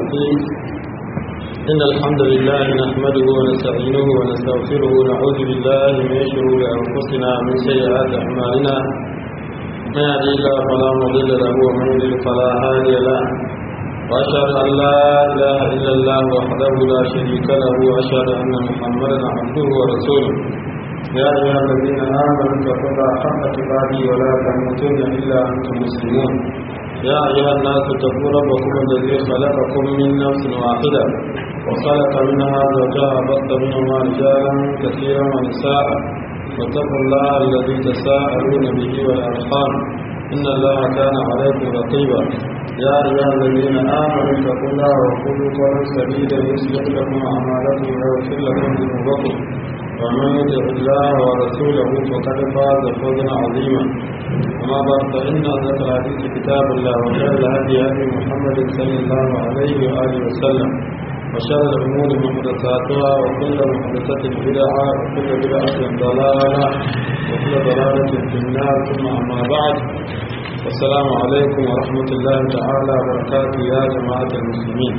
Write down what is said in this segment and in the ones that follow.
الرحيم إن الحمد لله نحمده ونستعينه ونستغفره ونعوذ بالله من شرور أنفسنا ومن سيئات أعمالنا من يهدي الله فلا مضل له ومن يضلل فلا هادي له وأشهد أن لا إله إلا الله وحده لا شريك له وأشهد أن محمدا عبده ورسوله يا أيها الذين آمنوا اتقوا الله حق تقاته ولا تموتن إلا أنتم مسلمون يا أيها الناس اتقوا ربكم الذي خلقكم من نفس واحدة وخلق منها زوجها بث منهما رجالا كثيرا ونساء واتقوا الله الذي تساءلون به والأرحام إن الله كان عليكم رقيبا يا أيها الذين آمنوا اتقوا الله وقولوا قولا سديدا يصلح لكم أعمالكم ويغفر لكم ذنوبكم ومن يطع الله ورسوله فقد فاز فوزا عظيما أما بعد فإن أصدق الحديث كتاب الله وخير الهدي هدي محمد صلى الله عليه وآله وسلم وشر الأمور محدثاتها وكل محدثة بدعة وكل بدعة ضلالة وكل ضلالة في النار ثم أما بعد السلام عليكم ورحمة الله تعالى وبركاته يا جماعة المسلمين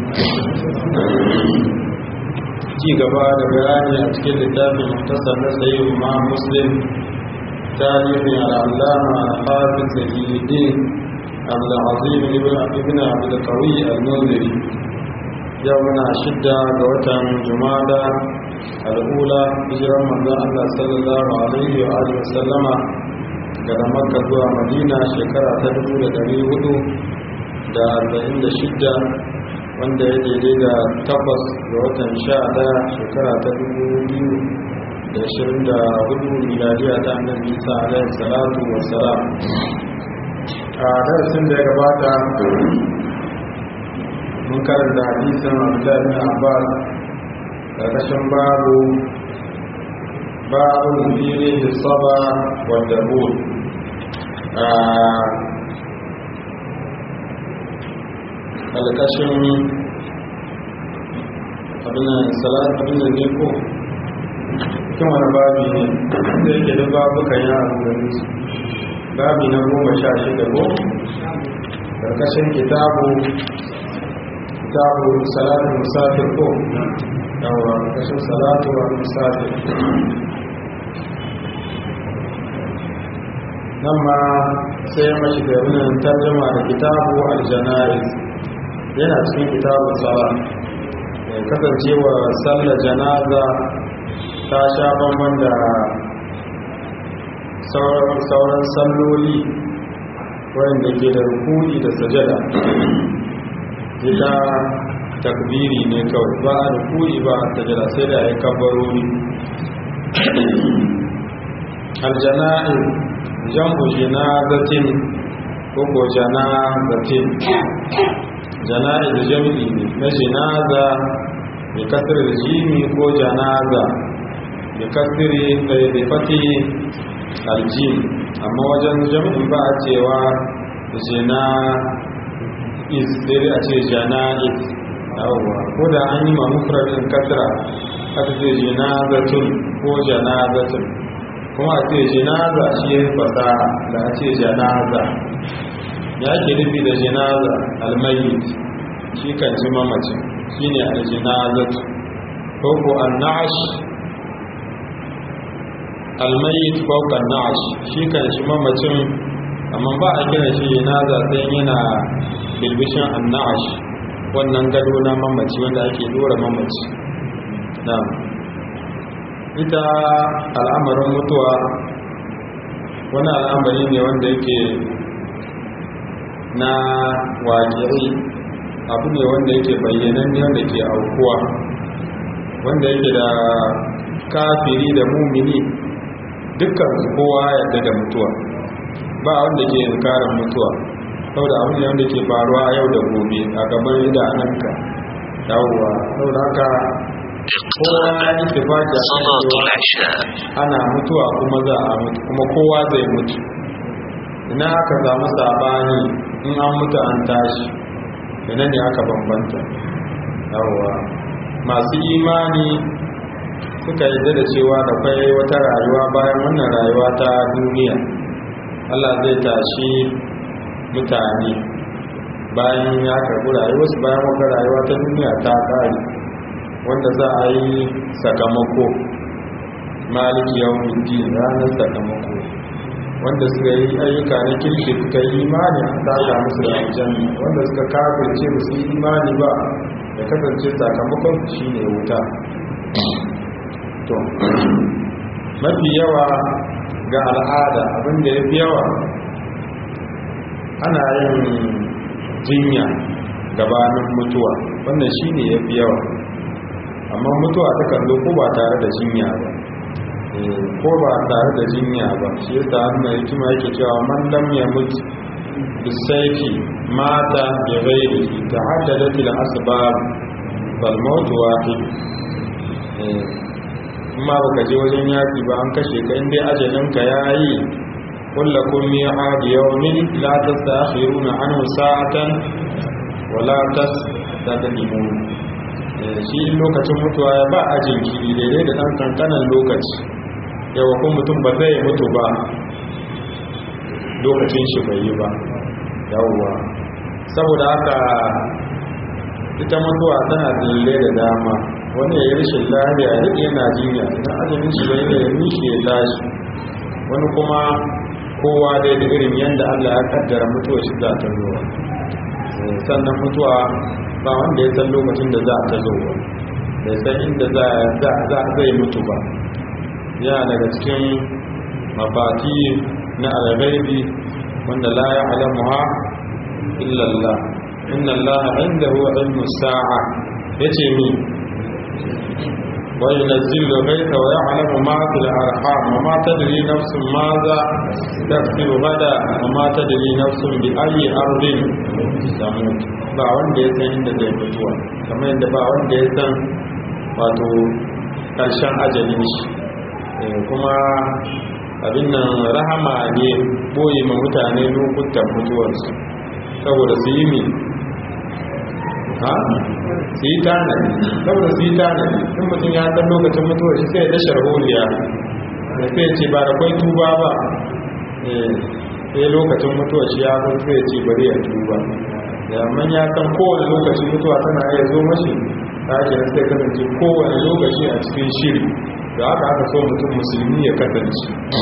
ci gaba da bayani a cikin littafin muhtasar na sayi ma muslim tarihin al'allama al-hafiz zahiddin abdulazim ibn ibn abdulkawi al-munziri yau muna shidda ga watan jumada al'ula hijiran manzon Allah sallallahu alaihi wa alihi wasallama daga makka zuwa madina shekara ta 1446 wanda ya daidai da takwas ga watan sha daya shekara ta dubu biyu da ashirin da hudu miladiya ta annabi isa alaihi salatu wa salam a darasin da ya gabata mun karanta hadisin abdullahi bin abbas karkashin babu babu fili da saba wadda bul alkashin abinan salat abinan ne ko kin wani babi ne da yake da babukan ya abu da nisu babi na goma sha shida ko karkashin kitabu kitabu salatu musafir ko yawa karkashin salatu wa musafir nan ma sai mashi da yabinan tarjama da kitabu aljana'iz yana cikin kitabun sala kasancewa sallar janaza ta sha bamban da sauran salloli wanda ke da rukuni da sajada ita takbiri ne kawai ba a rukuni ba a sajada sai da ya kabarori aljana'i jam'u janazatin ko ko janazatin jana'i da jami'i ne na jinaza mai kasar da jimi ko janaza mai kasar da fati aljim amma wajen jami'i ba a cewa jina is sai a ce jana'i yawwa ko da an yi mamufurarin kasra aka ce jinazatun ko janazatun kuma a ce jinaza shi ya fasaha da a ce janaza ya ke nufi da jinaza almayit shi kan ji mamacin shi ne aljinazat ko ko annash almayit ko kan nash shi kan shi mamacin amma ba a kira shi jinaza sai yana bilbishin annash wannan gado na mamaci wanda ake dora mamaci na'am ita al'amarin mutuwa wani al'amari ne wanda yake na waƙiri abu ne wanda yake bayyanan ne wanda ke aukuwa wanda yake da kafiri da mumini dukkan su kowa yadda da mutuwa ba wanda ke inkarin mutuwa saboda abu ne wanda ke faruwa yau da gobe a gaban idanunka yawwa saboda haka kowa ya yi tafaki a kan ana mutuwa kuma za a mutu kuma kowa zai mutu ina aka samu sabani in an mutu an tashi ina ne aka bambanta yawwa masu imani suka yadda da cewa da kwai wata rayuwa bayan wannan rayuwa ta duniya Allah zai tashi mutane bayan ya karɓi rayuwarsu bayan wata rayuwa ta duniya ta ƙare wanda za a yi sakamako maliki yawon din ranar sakamako wanda suka yi ayyuka na kirki suka yi imani a tsaka musu da aljanna wanda suka kafirce ba su yi imani ba da kasance sakamakon shi ne wuta to mafi yawa ga al'ada abinda ya fi yawa ana yin jinya gabanin mutuwa wannan shi ne ya fi yawa amma mutuwa ta kallo ko ba tare da jinya ba ko ba tare da jinya ba shi yasa hannun hikima yake cewa man lam ya mutu bisaifi mata bi ghairi ta haddadat al asbab bal maut wahid kuma baka je wajen yaki ba an kashe ka inda ajalin ka yayi kullakum mi'ad yawmin la tastakhiruna anhu sa'atan wa la tastaqdimun shi lokacin mutuwa ya ba a jinkiri daidai da ɗan kankanan lokaci yawa kun mutum ba zai mutu ba lokacin shi bai yi ba yawwa saboda haka ita mutuwa tana dalilai da dama wani ya yi rashin lafiya duk yana jinya idan ajalin shi bai da nishi ya tashi wani kuma kowa dai da irin yadda allah ya kaddara mutuwa shi za ta zuwa sannan mutuwa ba wanda ya san lokacin da za a ta zo ba bai san inda za zai mutu ba yana daga cikin mafati na alghaibi wanda la ya alamuha illallah inna Allah indahu ilmu sa'a yace mi wa yunzilu al-ghaytha wa ya'lamu ma fil arham wa ma tadri nafsun madha taksubu gada wa ma tadri nafsun bi ayyi ardin tamut ba wanda ya san inda zai mutuwa kamar yadda ba wanda ya san wato karshen ajalin shi kuma abin nan rahama ne boye ma mutane lokutan mutuwarsu saboda su yi mi ha su yi tanadi saboda su yi tanadi in mutum ya san lokacin mutuwar shi sai ya da sharholiya da sai ya ce ba da kwai tuba ba sai lokacin mutuwar shi ya zo sai ya ce bari ya tuba ya man ya san kowane lokaci mutuwa tana iya zo mashi ta ake sai kasance kowane lokaci a cikin shiri da haka aka so mutum musulmi ya kasance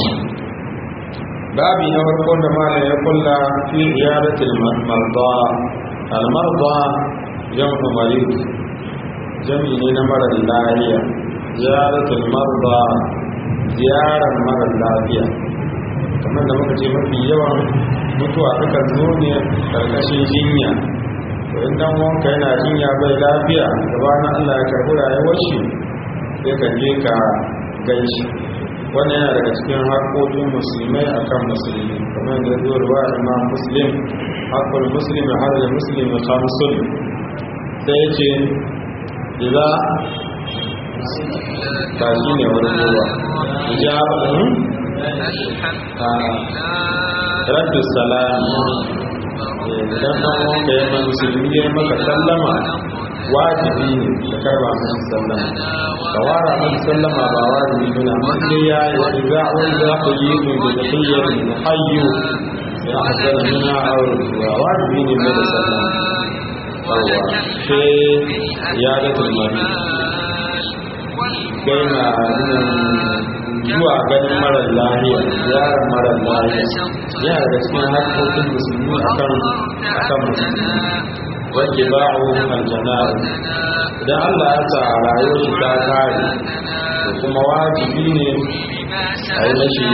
babi na farko da malam ya kulla fi iyadatul marda al marda jam'u marid jami ne na mara lafiya ziyaratul marda ziyarar mara lafiya kamar da muka ce mafi yawan mutuwa suka zo ne karkashin jinya to in dan wanka yana jinya bai lafiya gabanin Allah ya karbi rayuwar shi sai ka je ka gaishe wannan yana daga cikin haƙoƙin musulmai akan musulmi kamar da zuwa ruwa imam muslim haƙƙul muslimi har da muslimi khamsun sai ya ce idza ba shi ne wani ruwa ijabatu raddu salam idan dan wanda ya ma musulmi ya maka sallama wajibi ne ka karba masa sallama ka wara masa sallama ba wajibi ne amma sai ya yi wa idza wanda ku yi ku da tahiyyar muhayyu ya hadara mina aure wa wajibi ne mai sallama yawa sai ya ga tulmari gaina zuwa ganin marar lahiya ziyarar marar lahiya yana daga cikin harkokin musulmi akan akan musulmi wanda ba'u aljanar idan Allah ya sa rayuwar shi ta kare to kuma wajibi ne a yi mashi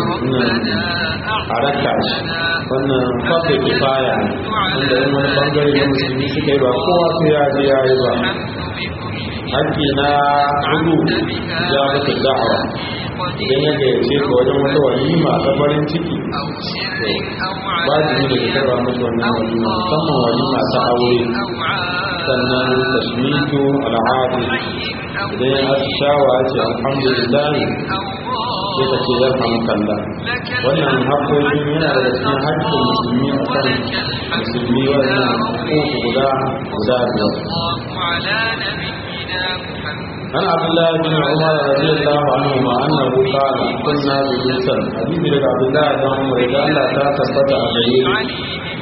a raka shi wannan kwafe kifaya ne wanda yin wani bangare na musulmi suka yi ba kowa sai ya je ya yi ba haƙƙi na hudu ya mutu da'awa idan ya gayyace ka wajen wata walima ta farin ciki ba da yi da ka karba musu wannan walima musamman walima ta aure sannan tashmitu al'adu idan ya atishawa ce alhamdulillah sai ka ce ya samu kalla wannan haƙƙoƙin yana da cikin haƙƙin musulmi a kan musulmi wannan hukuku guda guda biyar عن عبد الله بن عمر رضي الله عنهما انه قال كنا بمصر حديث لك عبد الله بن عمر اذا الله تا تثبت عليه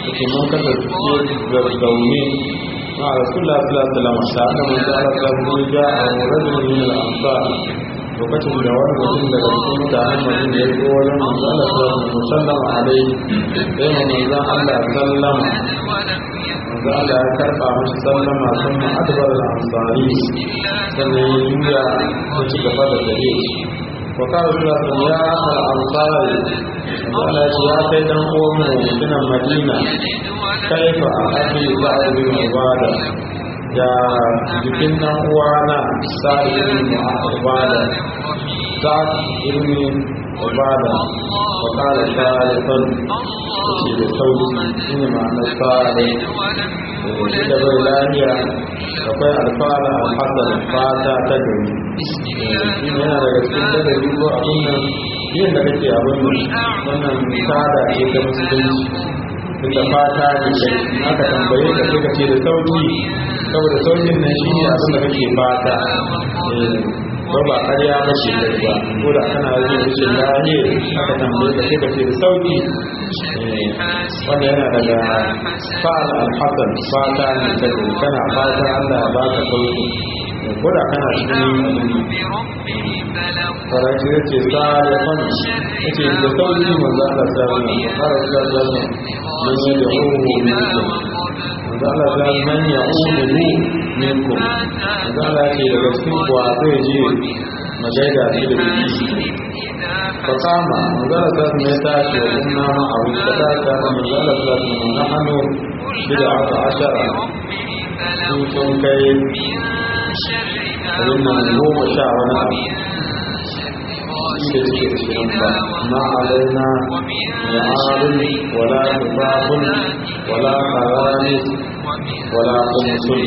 yake mun kasance zaune مع رسول الله صلى الله عليه وسلم سألنا من سأل الله جاء رجل من الأنصار lokacin da wani mutum daga cikin mutanen madina ya zo wajen manzo Allah sallallahu alaihi wasallam alaihi sai mu manzo Allah sallama manzo Allah ya karba masa sallama sun ma adbar al-ansari sannan ya juya ya ci gaba da dare wa qala sallallahu ya al-ansari manzo Allah ya kai dan uwan mu mutumin Madina kaifa abi sa'id bin ubada da jikin nan uwana sa'id bin ubada sa'id ibn ubada wa qala salifan shi da sauki shine ma'anar sa'id da bai lafiya akwai alfara alhassan fata ta gari yana daga cikin dadari ko abin nan yin da kake abin nan wannan sada ce ta musulunci tunda fata ne kai aka tambaye ka sai ka ce da sauki saboda saukin nan shi ne abin da kake fata ko ba karya ba ce kai ba ko da kana yin rashin lafiya aka tambaye ka sai ka ce da sauki wanda yana daga fa'al al-hasan fata ne ta kana fata Allah ya baka sauki ko da kana cikin faraki ya ce salifan ya ce da sauki manzo Allah ta wani fara ta zama man yi da hu minkum manzo Allah ta man ya hu minkum manzo Allah ce daga cikin kuwa zai je magaida shi da biki fakama manzo Allah ta ne ta ce wa kunna ma a wuce ta ta manzo Allah ta ce na hannu bida aka ashara sun sun kai abin nan goma sha wani abu da suke cikin ba ma alaina ya arin wala tufafun wala karani wala kumsul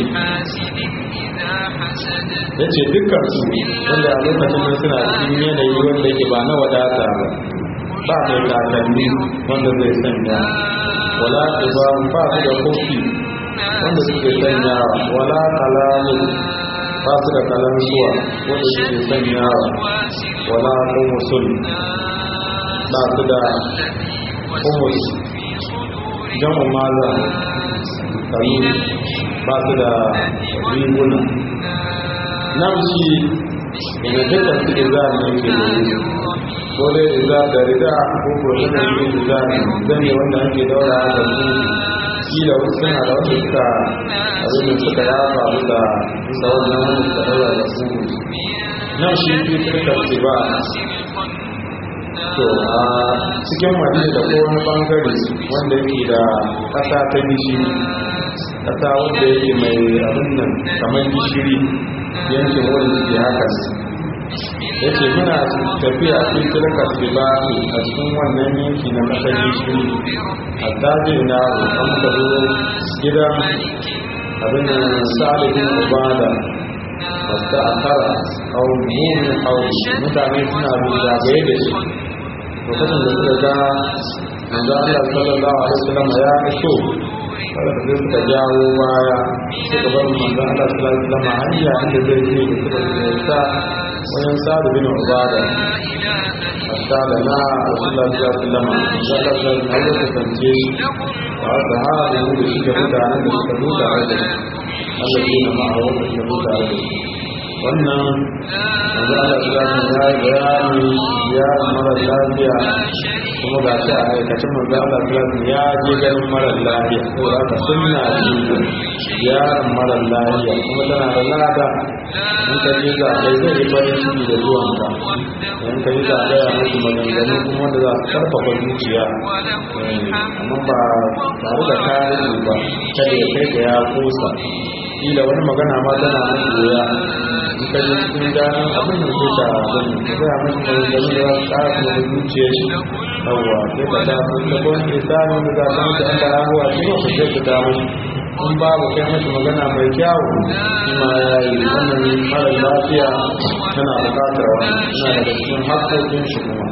ya ce dukkansu wanda a lokacin nan suna cikin yanayi wanda ke ba na wadata ba ba mai kakanni wanda zai sanya wala tufafun ba su da kofi wanda suke sanya wala kalamu ba su da kalansuwa wanda suke sanyawa wala kumusul ba su da kumus jamu maza kalu ba su da riguna nan shi daga dukkan su iza ne ke da yi ko dai iza da rida ko ko shi ne iza ne zane wanda ake daura da su kila wasu suna da wanda suka abin da suka yafa bisa bisa wannan wanda suka daura da su nan shi fi suka ce ba to a cikin madina da ko wani bangare wanda yake da ƙasa ta gishiri ƙasa wanda yake mai abin nan kamar gishiri yankin wurin da ke haka ya ce muna tafiya a cikin tilkar ba a cikin wannan yanki na ƙasar gishiri a dajin na an ka zo gidan abin da sa'adin ubada wasu a tara kaunin hauri mutane suna zagaye da shi lokacin da suka ga manzo Allah sallallahu alaihi wasallam ya iso wanda zai suka jawo baya suka bar manzo Allah sallallahu alaihi wasallam hanya inda zai je da suka sa wajen sa'ad bin ubada hatta da na rasulullah sallallahu alaihi wasallam ya ta san Allah ta kance shi wa da ha da mu da shi da mutanen da suka zo tare da Allah ya na ma'a wanda suka zo tare da wannan manzo Allah sallallahu alaihi wasallam ya bayani ya mara lafiya kuma ga shi a aikacin manzo Allah sallallahu ya je ganin mara lafiya ko da ka sunna shi yaron mara lafiya kuma tana da lada in ka je za kai zai yi farin ciki da zuwan ka in ka yi za a gaya musu maganganu kuma wanda za su karfafa zuciya amma ba tare da kayan ba kada ya kai da ya kusa kila wani magana ma tana musu wuya in ka je cikin ganin abin da ke da abin da gaya musu maganganu da za su kara kuma zuciya shi yawwa sai ka ta sun da kwan ke samun da za su mutu an da rahuwa shi ba ku sai ku ta musu in babu kai masa magana mai kyawu shi ma ya yi wannan mara lafiya tana bukatar wani suna daga cikin haƙƙoƙin shi kuma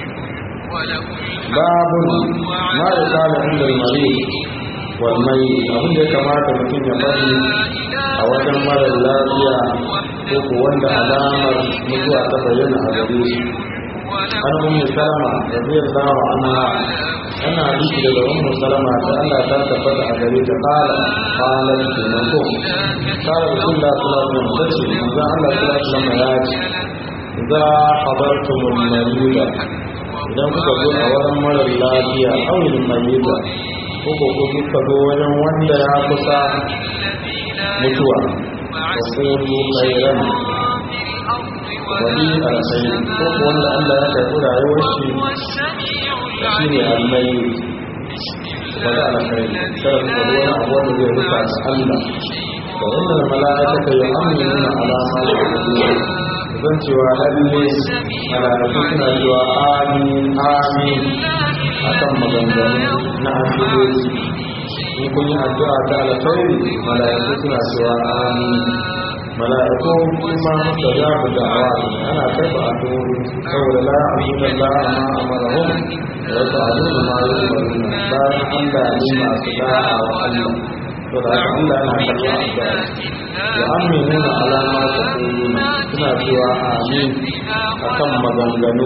babun ma ya kala inda mari walmai abin da ya kamata mutum ya bari a wajen mara lafiya ko ko wanda alamar mutuwa ta bayyana a gare shi an ummu salama radiyallahu anha ana hadisi daga ummu salama ta Allah ta tabbata a gare ta qala qalat kenan ko qala rasulullah sallallahu alaihi wasallam tace manzo Allah sallallahu alaihi wasallam ya ce idza hadartumul marida idan kuka zo a wurin marar lafiya awil mayyita ko ko kuka zo wajen wanda ya kusa mutuwa wa qulu khairan wani alkhairi ko ko wanda Allah ya karɓi rayuwar shi shi ne almayi wani alkhairi kada ku faɗi wani abu wanda zai rufa da Allah da wannan mala'ika ya amina alama da kuma zan cewa lalle malaiku suna cewa amin amin akan maganganu na asibiti in kun yi addu'a ta alkhairi malaiku suna cewa amin malaiku kuma musta za ku da'awa ana karɓa addu'o'i saboda la ya'budu Allah ma amarahum wa ta'budu ma yu'maruna bayan Allah ne masu da'a wa Allah to da haka Allah yana karɓa addu'a wa aminuna alama ta kuluna suna cewa amin akan maganganu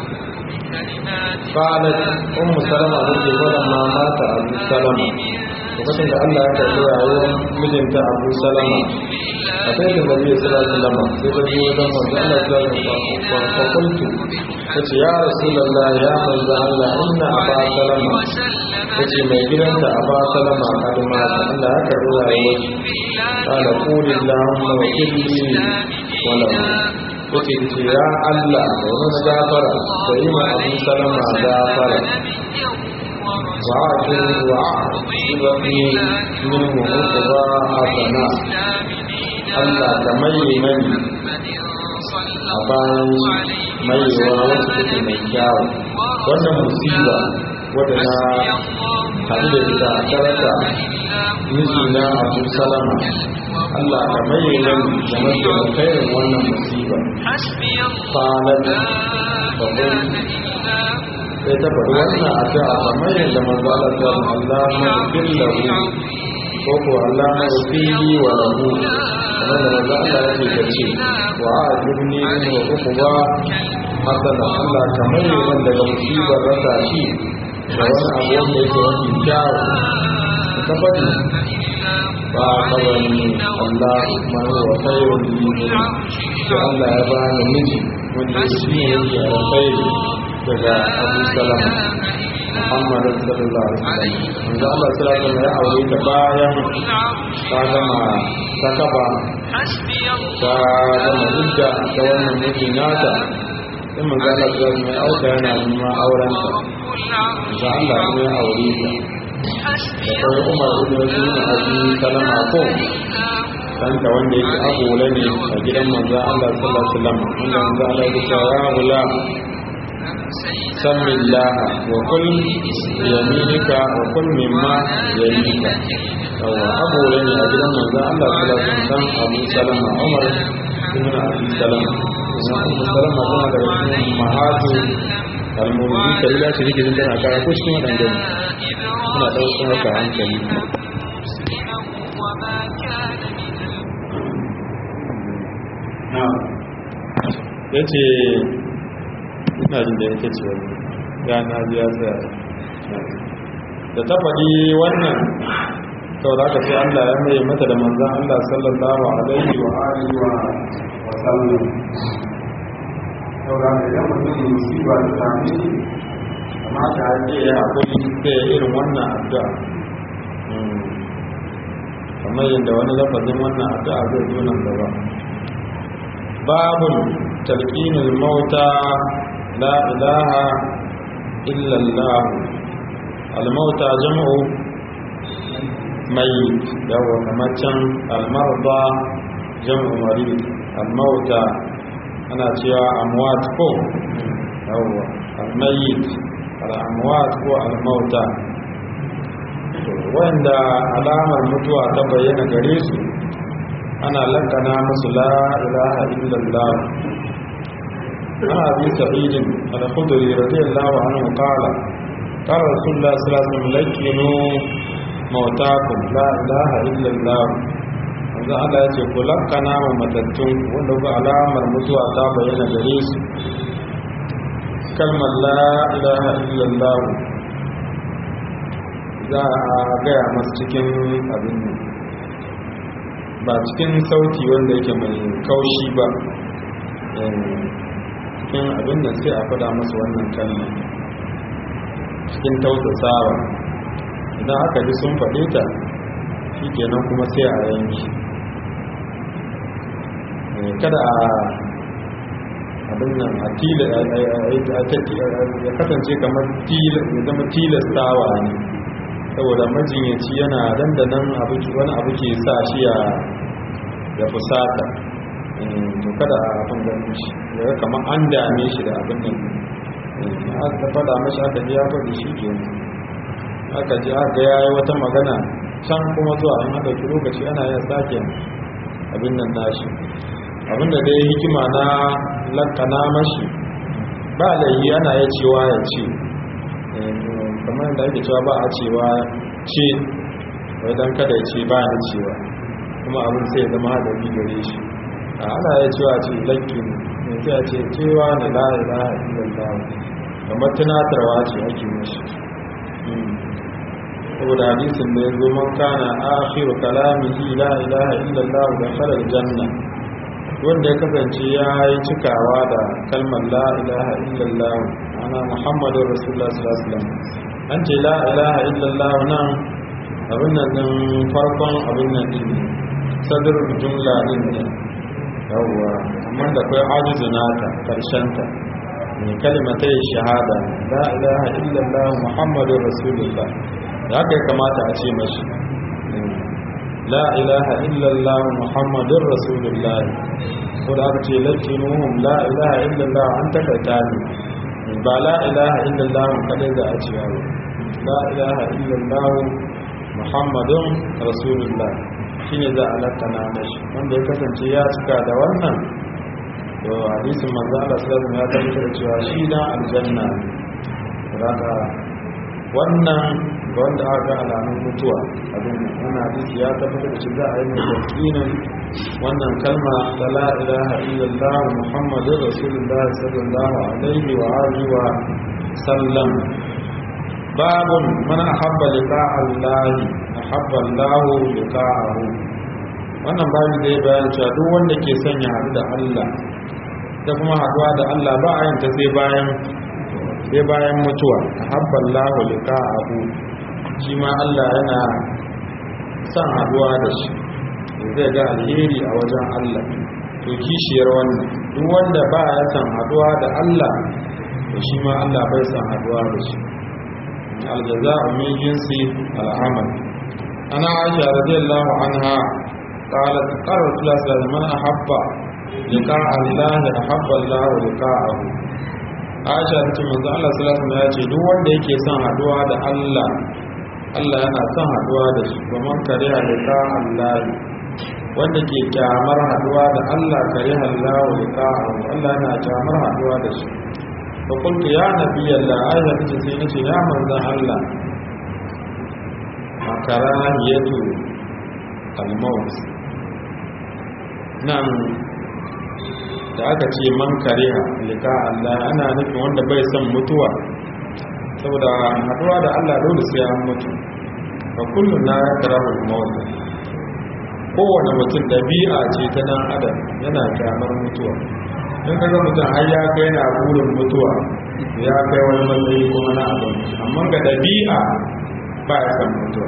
qalat ummu salama take wannan ma mata abu salama lokacin da Allah ya karɓi rayuwar mijinta abu salama a kai da nabi sallallahu alaihi wasallam sai ta je wajen manzo Allah sallallahu alaihi wasallam fa qultu tace ya rasulullah ya manzo Allah inna aba salama tace mai gidanta aba salama kaduma Allah ya karɓi rayuwar قال قول اللهم وكلني وله kuke ce ya Allah da wani gafara da yi ma abu salama gafara wa ake wa ibami min muhuku ba hasana Allah ka maye mani a bayan mayewa wacce take mai kyawu wannan musiba wadda na haɗu da ita a karata miji na abu salama Allah ka maye nan da mafi alkhairin wannan musiba qalat babban sai ta faɗi wannan addu'a kamar yadda manzo Allah ta ce Allah ma billahu ko ko Allah ma fili wa lahu kamar da manzo Allah yake ta ce wa ajibni min wa uquba hasana Allah ka maye nan daga musibar rasa shi da wani abu wanda yake wani kyawu ta faɗi ba kawai Allah man wa khairun min sai Allah ya bani miji wanda shi ne yake alkhairi daga Abu Salama Muhammad sallallahu alaihi wasallam manzo Allah sallallahu alaihi wasallam ya aure ta bayan ta gama ta kaba ta gama idda ta wannan miji nata sai manzo Allah sallallahu alaihi wasallam ya auka yana neman auren ta manzo Allah kuma ya aure ta da kawai umar ibn rasul abi salama ko danta wanda yake agola ne a gidan manzo Allah sallallahu alaihi wasallam wanda manzo Allah ya ce ya gula sammi Allah wa kul yaminika wa kul mimma yalika yawa agola ne a gidan manzo Allah sallallahu alaihi wasallam Abu Salama Umar ibn Abi Salama Abu Salama kuma da mahatu kalmomi kalila ce take jin tana kara ko cikin waɗanda suna ɗaukar haka hankali ya ce ina jin da yake ce wani gana biya tsaya da ta faɗi wannan sau da aka ce allah ya mai mata da manzan allah sallallahu alaihi wa alihi wa sallam saura da idan mutum musiba da sami kamata a ce ya haƙuri da irin wannan addu'a kamar yadda wani lafazin wannan addu'a zai zo nan gaba babun talqinul mauta la ilaha illa allah al mauta jam'u mayyit yawa kamar can al marda jam'u marid al mauta ana cewa amwat ko yawa al mayyit al amwat ko al mauta wanda alamar mutuwa ta bayyana gare su ana lakana musu la ilaha illallah ana bi sa'idin al-khudri radiyallahu anhu qala qala rasulullah sallallahu alaihi wasallam lakinu mautakum la ilaha illallah wanda Allah ya ce ku lakana wa matattun wanda ku alamar mutuwa ta bayyana gare su kalmar la ilaha illallah za a gaya masu cikin abin ba cikin sauti wanda yake mai kaushi ba cikin abin da sai a fada masu wannan kalma cikin tausasawa idan aka ji sun faɗe ta shi kenan kuma sai a yanki kada a abin nan a tila ya kasance kamar ya zama tilastawa ne saboda majinyaci yana dandanan wani abu ke sa shi ya fusata to kada a abin ganin shi ya kamar an dame shi da abin nan aka fada mashi aka ji ya faɗi shi ke aka ji aka ya yi wata magana can kuma zuwa an haɗa lokaci ana yin sake abin nan nashi abinda dai hikima na lakana mashi ba laihi ana ya cewa ya ce kamar da ake cewa ba a cewa ce wai don kada ya ce ba ya cewa kuma abin sai zama haɗari gare shi a ana ya cewa ce lakkin ne sai a ce cewa ne la'ila illallah kamar tunatarwa ce ake mashi saboda hadisin da ya zo man kana akhiru kalamihi la ilaha illallah da khalal janna wanda ya kasance ya yi cikawa da kalmar la ilaha illallah ana muhammadun rasulullah sallallahu alaihi wasallam an ce la ilaha illallah nan abin nan din farkon abin nan din ne sadr jumla din ne yawwa amma da kai ajizu nata karshen ta ne kalimatai shahada la ilaha illallah muhammadun rasulullah da haka ya kamata a ce mashi la ilaha illallah muhammadun rasulullah ko da aka ce lakinuhum la ilaha illallah an takaita ne ba la ilaha illallah kadai za a ce yawo la ilaha illallah muhammadun rasulullah shine za a lakana mashi wanda ya kasance ya cika da wannan to hadisin manzo Allah sallallahu alaihi wasallam ya tabbatar cewa shi dan aljanna ne wannan ga wanda aka ga alamun mutuwa abin wannan hadisi ya tabbatar da shi za a yi mai yakinin wannan kalma ta la ilaha illallah muhammadur rasulullah sallallahu alaihi wa alihi wa sallam babun man ahabba liqa Allah ahabba Allah liqa'ahu wannan babu zai bayan cewa duk wanda ke son ya haɗu da Allah da kuma haɗuwa da Allah ba a yin ta sai bayan sai bayan mutuwa ahabba Allah liqa'ahu shi ma Allah yana son haduwa da shi zai ga alheri a wajen Allah to kishiyar wannan duk wanda ba ya son haduwa da Allah to shi ma Allah bai son haduwa da shi aljaza'u min jinsi al'amal ana aisha radiyallahu anha qalat qala rasulullah sallallahu alaihi wasallam man ahabba liqa Allah ahabba Allah liqa'ahu aisha tace manzo Allah sallallahu alaihi wasallam ya ce duk wanda yake son haduwa da Allah Allah yana son haduwa da shi kuma kare halika Allah wanda ke kyamar haduwa da Allah kare Allah halika Allah yana kyamar haduwa da shi fa kuntu ya nabi Allah aisha tace sai nace ya manzon Allah makarahiyatu al-maut nan da aka ce man kariha lika Allah ana nufin wanda bai son mutuwa saboda haduwa da Allah dole sai an mutu fa kullun na yakrahu al-maut kowane mutum dabi'a ce ta dan adam yana kyamar mutuwa in kaga mutum har ya kai yana burin mutuwa ya kai wani matsayi kuma na abin amma ga dabi'a ba ya san mutuwa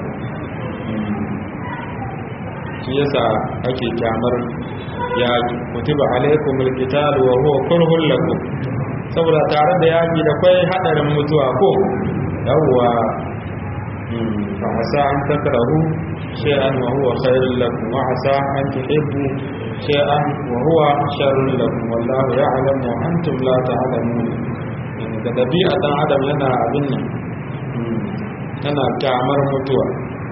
shi yasa ake kyamar yaƙi kutiba alaikum alqital wa huwa kurhun lakum saboda tare da yaƙi da kai hadarin mutuwa ko yawwa fa asa an takrahu shay'an wa huwa khairul lakum wa asa an tuhibbu shay'an wa huwa sharrun lakum wallahu ya'lamu wa antum la ta'lamun da dabi'a dan adam yana abin nan yana kyamar mutuwa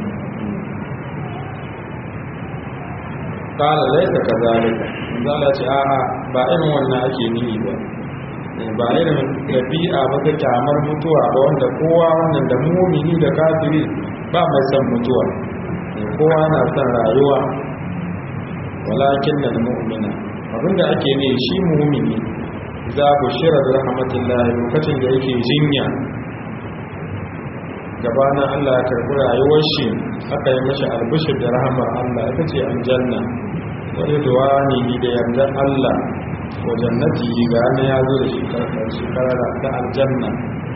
kala laisa kazalika zala ce a'a ba irin wannan ake nihi ba ba irin dabi'a ba ta kyamar mutuwa ba wanda kowa wannan da mumini da kafiri ba mai son mutuwa kowa na son rayuwa walakin da mu'mina abinda ake ne shi mumini za ku shira da rahmatullahi lokacin da yake jinya gabanin Allah ya karɓi rayuwar shi aka yi mashi albishir da rahamar Allah ita ce aljanna wani duwani da yarda Allah wa jannati ga na ya zo da shekara ta aljanna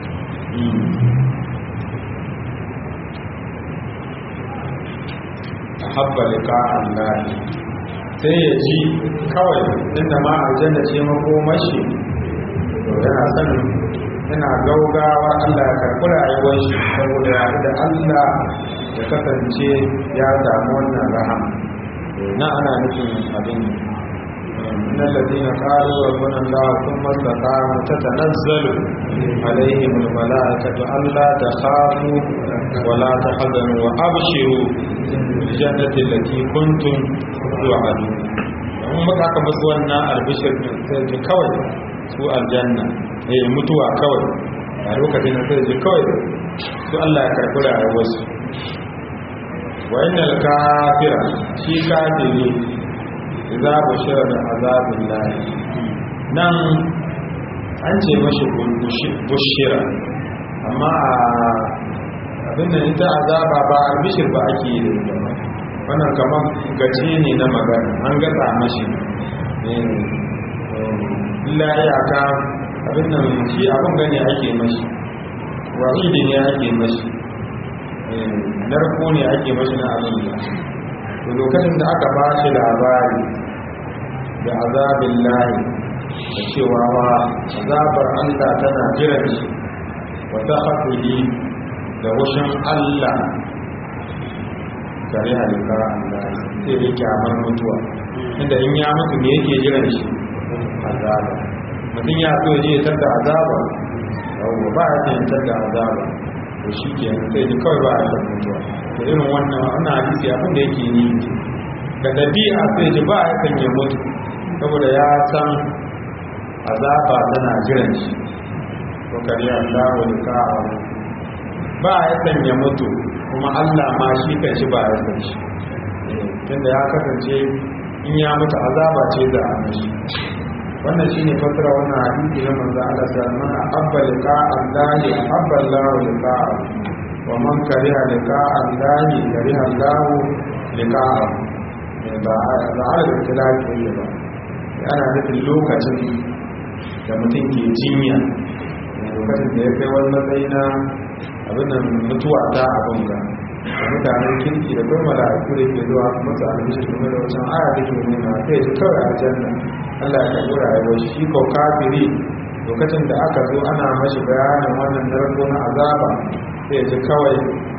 a habba liƙa Allah sai ya ji kawai inda ma aljanna ce makomashi to yana sanin yana gaugawa Allah ya karɓi rayuwar shi saboda ya da Allah ya kasance ya samu wannan rahama na ana nufin abin من الذين قالوا ربنا الله ثم استقاموا تتنزل عليهم الملائكة ألا تخافوا ولا تحزنوا وأبشروا بالجنة التي كنتم توعدون in muka aka musu wannan albishir sai ji kawai su aljanna eh mutuwa kawai a lokacin sai ji kawai su Allah ya karɓi rayuwarsu wa innal kafira shi kafiri idza bushira da azabin lahi nan an ce mashi bushira amma abin da ita azaba ba albishir ba ake yi da ita ba wannan kamar gace ne na magana an gatsa mashi illa iyaka abin nan shi abin gane ake mashi wa'idi ne ake mashi narko ne ake mashi na abin da to lokacin da aka ba shi labari da azabin lahi da cewa wa azabar allah tana jiran shi wata haƙuri da wushin allah gare halitta allah sai da kyamar mutuwa inda in ya mutu ne yake jiran shi azaba mutum ya so je tar da azaba yawon ba ya tantar da azaba to shi ke sai ji kawai ba a san mutuwa da irin wannan wannan hadisi abin da yake ni da dabi'a sai ji ba ya san ya mutu saboda ya san azaba tana jiran shi ko kare Allah wa lika'a ba ya san ya mutu kuma Allah ma shi kan shi ba ya san shi tunda ya kasance in ya mutu azaba ce da a mashi wannan shine fasara wannan hadisi na manzo Allah sallallahu alaihi wasallam abba liqa Allah abba Allah liqa wa man kariha liqa Allah kariha Allah liqa ba ba ala da tilaki ne ba ana nufin lokacin da mutum ke jinya lokacin da ya kai wani matsayi na abin da mutuwa ta abin ga mutanen kirki da kuma mala'iku da ke zuwa masu albishi kuma da wacan aya da ke nuna sai ji kawai aljanna Allah ya karɓi rayuwar shi ko kafiri lokacin da aka zo ana mashi bayanin wannan narko na azaba sai ji kawai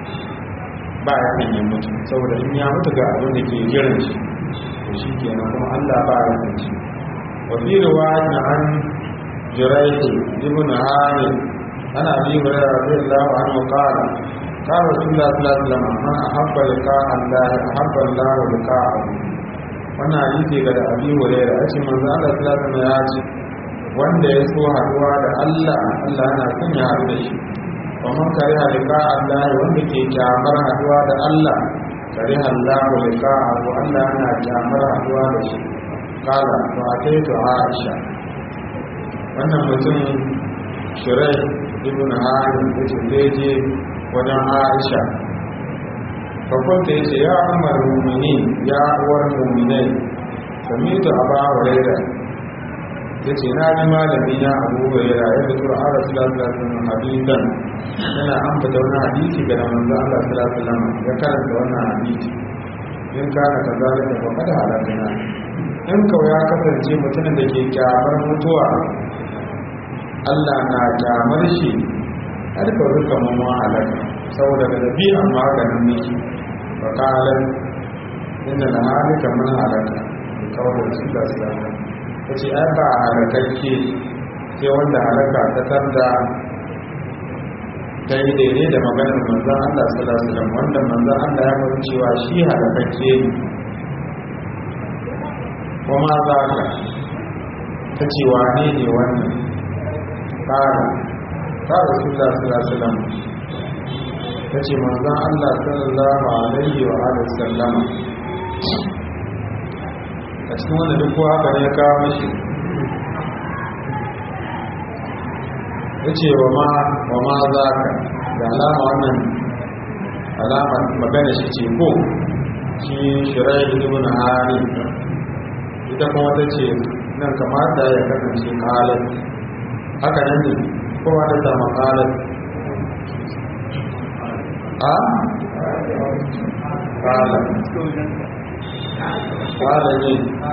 ba ya kan yi mutu saboda in ya mutu ga abin da ke jiran shi to shi kenan kuma Allah ba ya san shi wa fi riwayatin an jurayhi ibn hamid ana bi hurairah radiyallahu anhu qala قال رسول الله صلى الله عليه وسلم من أحب لقاء الله أحب الله لقاءه wannan hadisi ga abi huraira yace manzo Allah sallallahu alaihi ya ce wanda ya so haduwa da Allah Allah yana son ya haɗu da shi wa man kariha liqa Allah wanda ke kyamar haduwa da Allah kariha Allah liqa'ahu Allah yana kyamar haduwa da shi kala to ataitu Aisha wannan mutum Shirai ibn Harim yace zai je wajen Aisha fakwanta ya ce ya umar mummini ya uwar mumminai sami ta aba huraira ya ce na ji malami na abu huraira ya fito a ara silasilasin hadisan yana an fita wani hadisi ga da manzo Allah silasilan ya karanta wannan hadisi in kana ka zalika ba kada halakana in kawai ya kasance mutumin da ke kyamar mutuwa Allah na kyamar shi har ka ruka mamma halaka saboda da dabi'an maganin miki fakalar inda na halika mun halaka da kawai su da su dama ta ce ai ba halakakke sai wanda halaka ta tarda ta yi daidai da maganar manzan Allah sallallahu alaihi wanda manzan Allah ya faɗi cewa shi halakakke ne kuma za ka ta ce wane ne wannan ƙara ta rasulullah sallallahu alaihi wasallam ta ce manzan Allah sallallahu alaihi wa alihi sallama a cikin wanda duk kowa haka ne ya kawo mashi ya ce wa ma za ka da alama wannan alama magana shi ce ko shi shirai ibn hari ita kuma ta ce nan kamata ya kasance kalat haka nan ne kowa ta samu kalat a kalat kala ne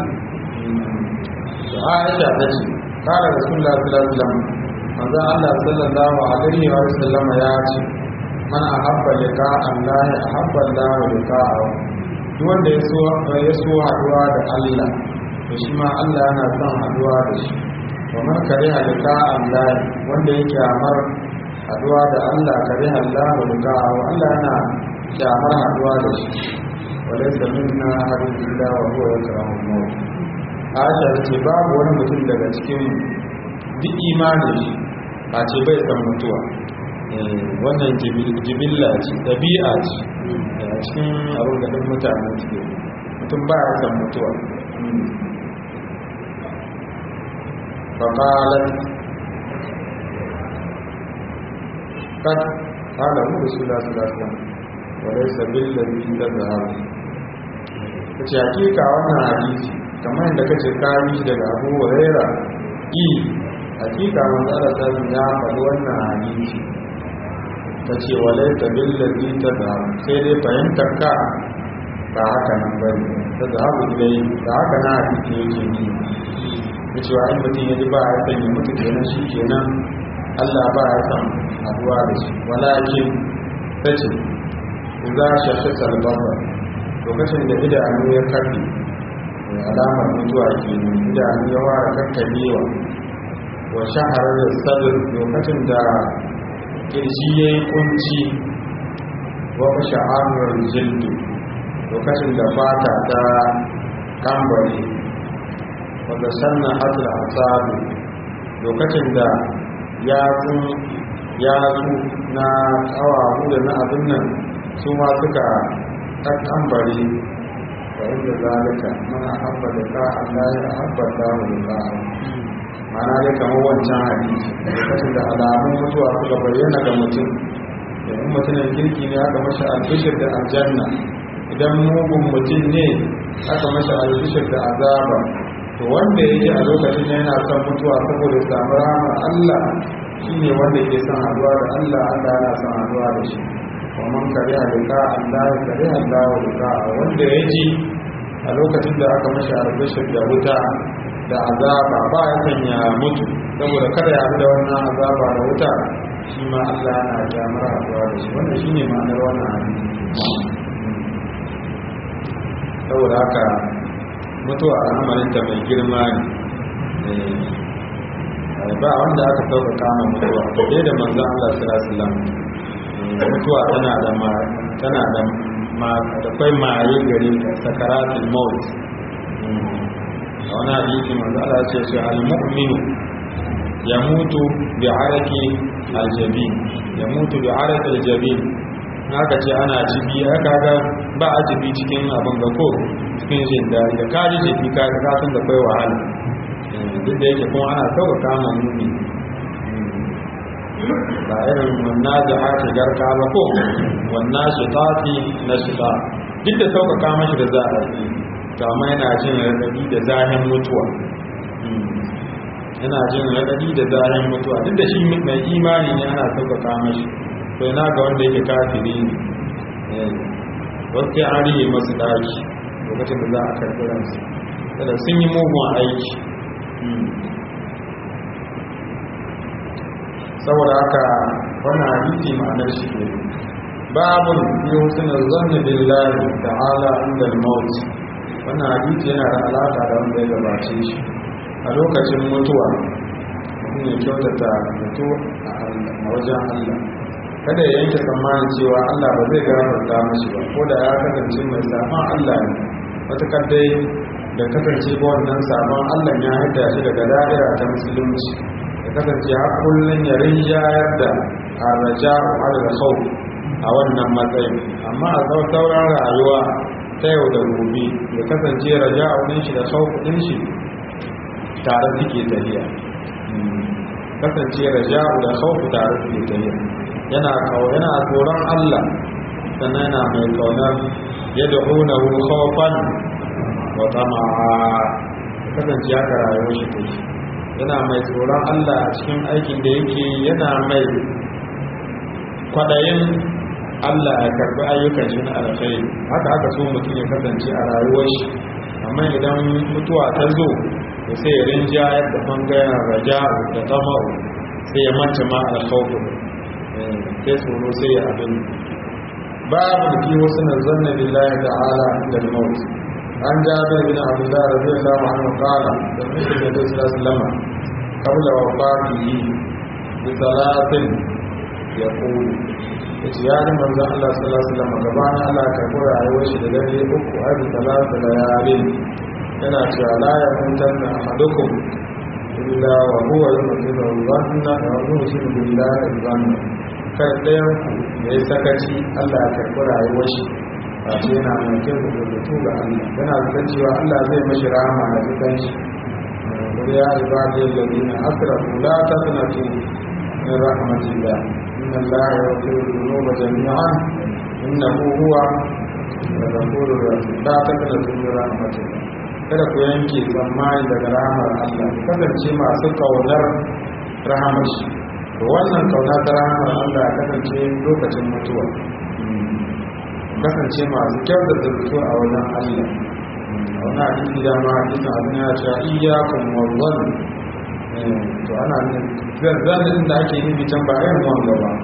aisha ta ce kala rasulullah sallallahu alaihi wasallam manzo Allah sallallahu alaihi wa sallam ya ce man ahabba liqa Allah ahabba Allah liqa'ahu duk wanda ya so ya so haduwa da Allah to shi ma Allah yana son haduwa da shi wa man kariha liqa Allah wanda yake amar haduwa da Allah kariha Allah liqa'ahu Allah yana kyamar haduwa da shi walaysa minna ahadun illa wa huwa yakrahu al-maut Aisha ce babu wani mutum daga cikin duk imanin shi a ce bai san mutuwa wannan jibilla ce ɗabi'a ce a cikin abin da ɗin mutane suke mutum ba ya san mutuwa faƙalat kad ƙala mu su da su da su wadai sabbin da biyu da zahabu ta ce hakika wannan hadisi kamar yadda kace kayi shi daga abu huraira i hakika manzara ta ya faɗi wannan hadisi ta ce walai ta billazi ta da sai dai fahimtar ka ba haka nan ba ne ta da haku ilai da haka na hadisi yake ni da cewa in mutum ya ji ba ya sanya mutu kenan shi kenan allah ba ya san haduwa da shi walakin ta ce za a shafi salbaba lokacin da idanu ya kafe alamar mutuwa ke idanu ya ware kakkabewa wa shaharar da sadar lokacin da kirji ya yi kunci wa sha'arar jildu lokacin da fata ta kambare wadda sannan hatul asabu lokacin da yatsu na kawahu da na abin nan su ma suka kambare wa inda zalika mana habba da ka Allah ya habba da mu da mana dai kamar wancan hadisi lokacin da alamun mutuwa suka bayyana ga mutum idan mutumin kirki ne aka masa albishir da aljanna idan mugun mutum ne aka masa albishir da azaba to wanda yake a lokacin yana son mutuwa saboda samu rahama Allah shine wanda ke son haduwa da Allah Allah yana son haduwa da shi ومن كره لقاء الله كره الله لقاء wanda ya ji a lokacin da aka mashi albishir da wuta da azaba ba ya sanya mutu saboda kada ya da wannan azaba da wuta shi ma Allah yana jamar haɗuwa da shi wannan shi ne ma'anar wannan hadisi saboda haka mutuwa al'amarinta mai girma ne ba wanda aka sauka kama mutuwa da da manzan Allah sallallahu alaihi mutuwa tana da ma tana da ma da kai maye gare sakaratul maut a wani hadisi manzo Allah ya ce shi al-mu'minu yamutu bi araki al-jabin yamutu bi araki al-jabin haka ce ana jibi haka ga ba a jibi cikin abin ga ko cikin jin daɗi da kaji jibi ka ga san da kai wahala duk da yake kuma ana sauka kama muni ba irin wannan da ake garka ba ko wannan shi tafi na shi ta duk da sauƙaƙa mashi da za a yi to amma yana jin raɗaɗi da zahin mutuwa yana jin raɗaɗi da zahin mutuwa duk da shi mai imani ne ana sauƙaƙa mashi to yana ga wanda yake kafiri ne wasu ya arihe masu ɗaki lokacin da za a karɓi ransu kada sun yi mugun aiki saboda haka wannan hadisi ma'anar shi ne babun fi husnul zanni billahi ta'ala inda al-maut wannan hadisi yana da alaka da wanda ya gabace shi a lokacin mutuwa mutum ya kyautata mutu a wajen Allah kada ya yanke tsammanin cewa Allah ba zai gafarta mashi ba ko da ya kasance mai saman Allah ne matakar dai da kasance ba wannan saman Allah ya haida shi daga da'ira ta musulunci ya kasance har kullum ya rinjayar da araja da khawf a wannan matsayin amma a sauran rayuwa ta yau da gobe ya kasance raja a shi da khawf din shi tare suke tafiya kasance raja'u da khawfu tare da tafiya yana kawo yana tsoron Allah sannan yana mai kaunar yad'unahu khawfan wa tama'a kasance haka rayuwar shi take yana mai tsoron Allah a cikin aikin da yake yana mai kwadayin Allah ya karbi ayyukan shi na alkhairi haka aka so mutum ya kasance a rayuwar shi amma idan mutuwa ta zo da sai ya rinja yadda bangaren raja da tamau sai ya manta ma alkhawfu sai tsoro sai ya abin babu da fi wasu na zanna billahi ta'ala da maut an jabir bin abdullah radiyallahu anhu qala da mutum da sallallahu alaihi qabla wafatihi bi salatin yaqulu yace ya ji manzon Allah sallallahu alaihi wasallam gabanin Allah ka kura rayuwar shi da dare uku har da talata da yarin yana cewa la ya mutanna ahadukum illa wa huwa yu'minu dhanna wa yu'minu billahi dhanna kar ɗayan ku yayi sakaci Allah ya karɓi rayuwar shi ba ce yana mai kyau da rubutu ga Allah yana da cewa Allah zai mashi rahama da fitan shi ya ibadiyal ladina asrafu la taqnatu min rahmatillah inna Allah yaghfiru dhunuba jami'an innahu huwa al-ghafurur rahim la taqnatu min rahmatillah kada ku yanke tsammani daga rahamar Allah kasance masu kaunar rahamar shi to wannan kauna ta rahamar Allah kasance lokacin mutuwa kasance masu kyau da zarto a wajen Allah a wani hadisi da ma hadisi abin ya ce iyakun wawwan to ana zanen da ake nufi can ba irin wanga ba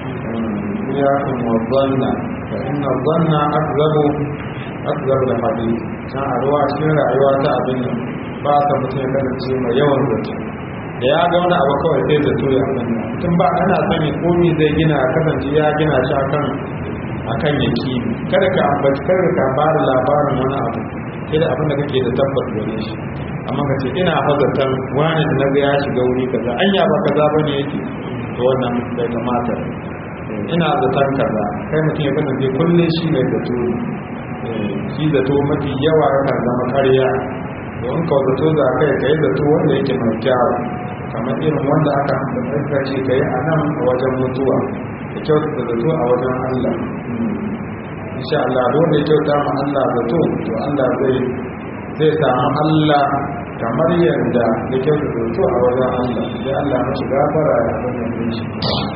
iyakun wawwan na fa inna zanna akzabu akzabu da hadisi can a ruwa cikin rayuwa ta abin nan ba sa mutum ya kasance mai yawan zato da ya ga wani abu kawai sai zato ya abin nan mutum ba ana son ya komi zai gina kasance ya gina shi akan akan yaki kada ka ambaci kada ka ba da labarin wani abu sai da abin da kake da tabbas gare shi amma ka ce ina hazartar wani da na ga ya shiga wuri kaza anya ba kaza bane yake to wannan bai kamata ina zaton kaza kai mutum ya kasance kullum shi mai zato shi zato mafi yawa yana zama karya don ka zato za kai ka yi zato wanda yake mai kyawu kamar irin wanda aka ambata ce ka yi a nan a wajen mutuwa da kyauta zato a wajen Allah insha Allah don da kyauta ma Allah zato to Allah zai zai samu Allah kamar yadda da kyauta zato a wajen Allah sai Allah mashi gafara ya abin shi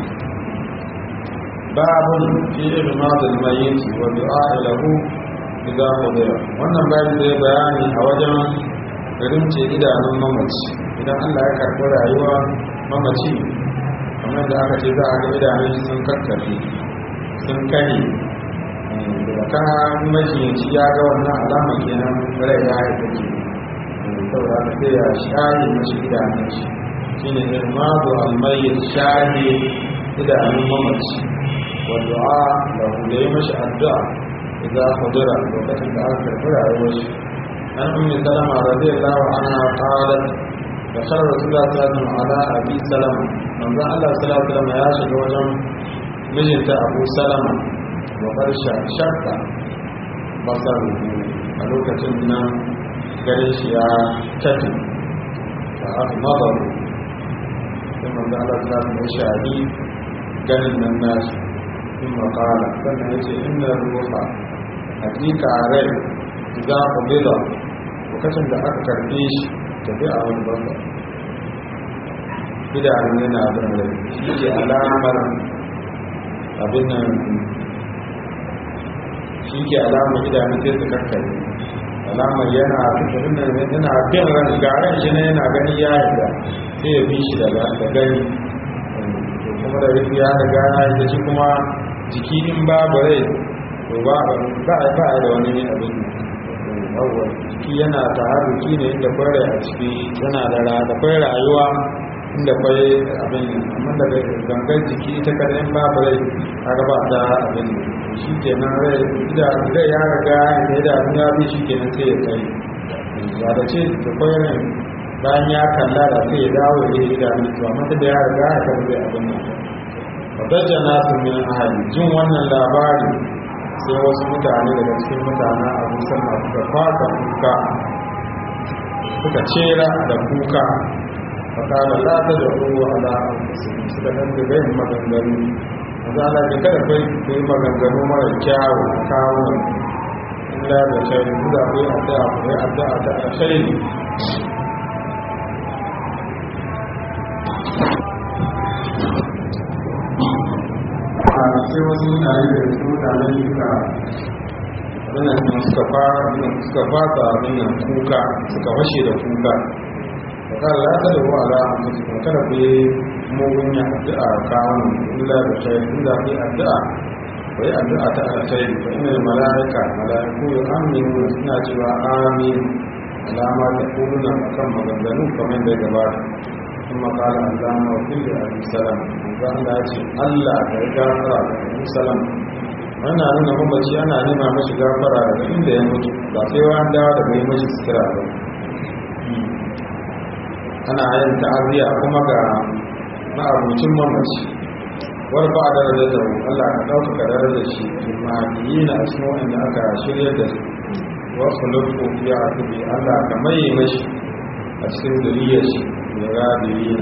babun fi ilmadul mayyit wa du'a lahu idza qudira wannan bayan da bayani a wajen rince idanun mamaci idan Allah ya karɓi rayuwa mamaci kamar da aka ce za a ga idanun sun kakkafe sun kane da kana majiyyaci ya ga wannan alama kenan rai ya yi take saboda aka sai ya share mashi idanun shi shine irmadu almayyit share idanun mamaci wa du'a lahu da yi mashi addu'a إذا حضر وقت الآخر فلا يوش عن أم سلمة رضي الله عنها قالت دخل رسول الله صلى الله عليه وسلم على أبي سلمة من ذا الله صلى الله عليه وسلم ياشد وجم مجنت أبو سلمة وقد شق بصره ملوكة من قريش يا كتب فأغمضه ثم ذا الله صلى الله عليه وسلم يشاهدي قال الناس ثم قال sannan ya ce inna ruha hakika rai za ku bida lokacin da aka karbe shi tafi a wani bamba idanun yana da rai shi ke alamar abin nan shi ke alamar idanun sai su kakkare alamar yana yana bin ran garan shi na yana gani ya yarda sai ya bi shi da gani kuma da rufi ya riga ya yi shi kuma jiki in babu rai to ba ba ba da wani abin yawwa jiki yana taharuki ne inda kwai rai a ciki yana da ra da kwai rayuwa inda kwai abin amma da gangan jiki ita kada in babu rai kaga ba ta abin shi kenan rai ida rai ya riga da da ya bi shi kenan sai ya kai ya da ce da kwai rai bayan ya kalla da sai ya dawo ya yi da to amma da ya riga ya karbe abin nan fadajja nasu min ahali jin wannan labari sai wasu mutane daga cikin mutane a musamman suka fata kuka suka cera da kuka fakala la ta da ruwa ala anfusikum suka dan da yin maganganu maza Allah ya kada kai ku yi maganganu mara kyawu a kawo illa da shari da ku yi addu'a ku yi addu'a ta alkhairi sai wasu mutane da su mutanen suka abinnan suka fara suka fata abinnan kuka suka fashe da kuka da kan lata da wa'ala a mutu kuma kada ku yi mugun ya addu'a kawon illa da shayi inda ku yi addu'a ku yi addu'a ta alkhairi fa inna mala'ika mala'iku ya aminu suna cewa amin alama ta kuluna akan maganganu kamar da gabata ثم قال اللهم وكل ابي سلام وقال الله ka yi gafara da abu salam wannan nuna mamaci ana nema mashi gafara daga inda ya mutu ba sai wa dawa daga yi mashi sutura ba ana yin ta'aziyya kuma ga ma'abucin mamaci warfa da da da Allah ka dauka ka dare da shi imaniyin a cikin wanda aka shirya da su wasu lufu ya tubi Allah ka mai mashi a cikin zuriyar shi da rabirina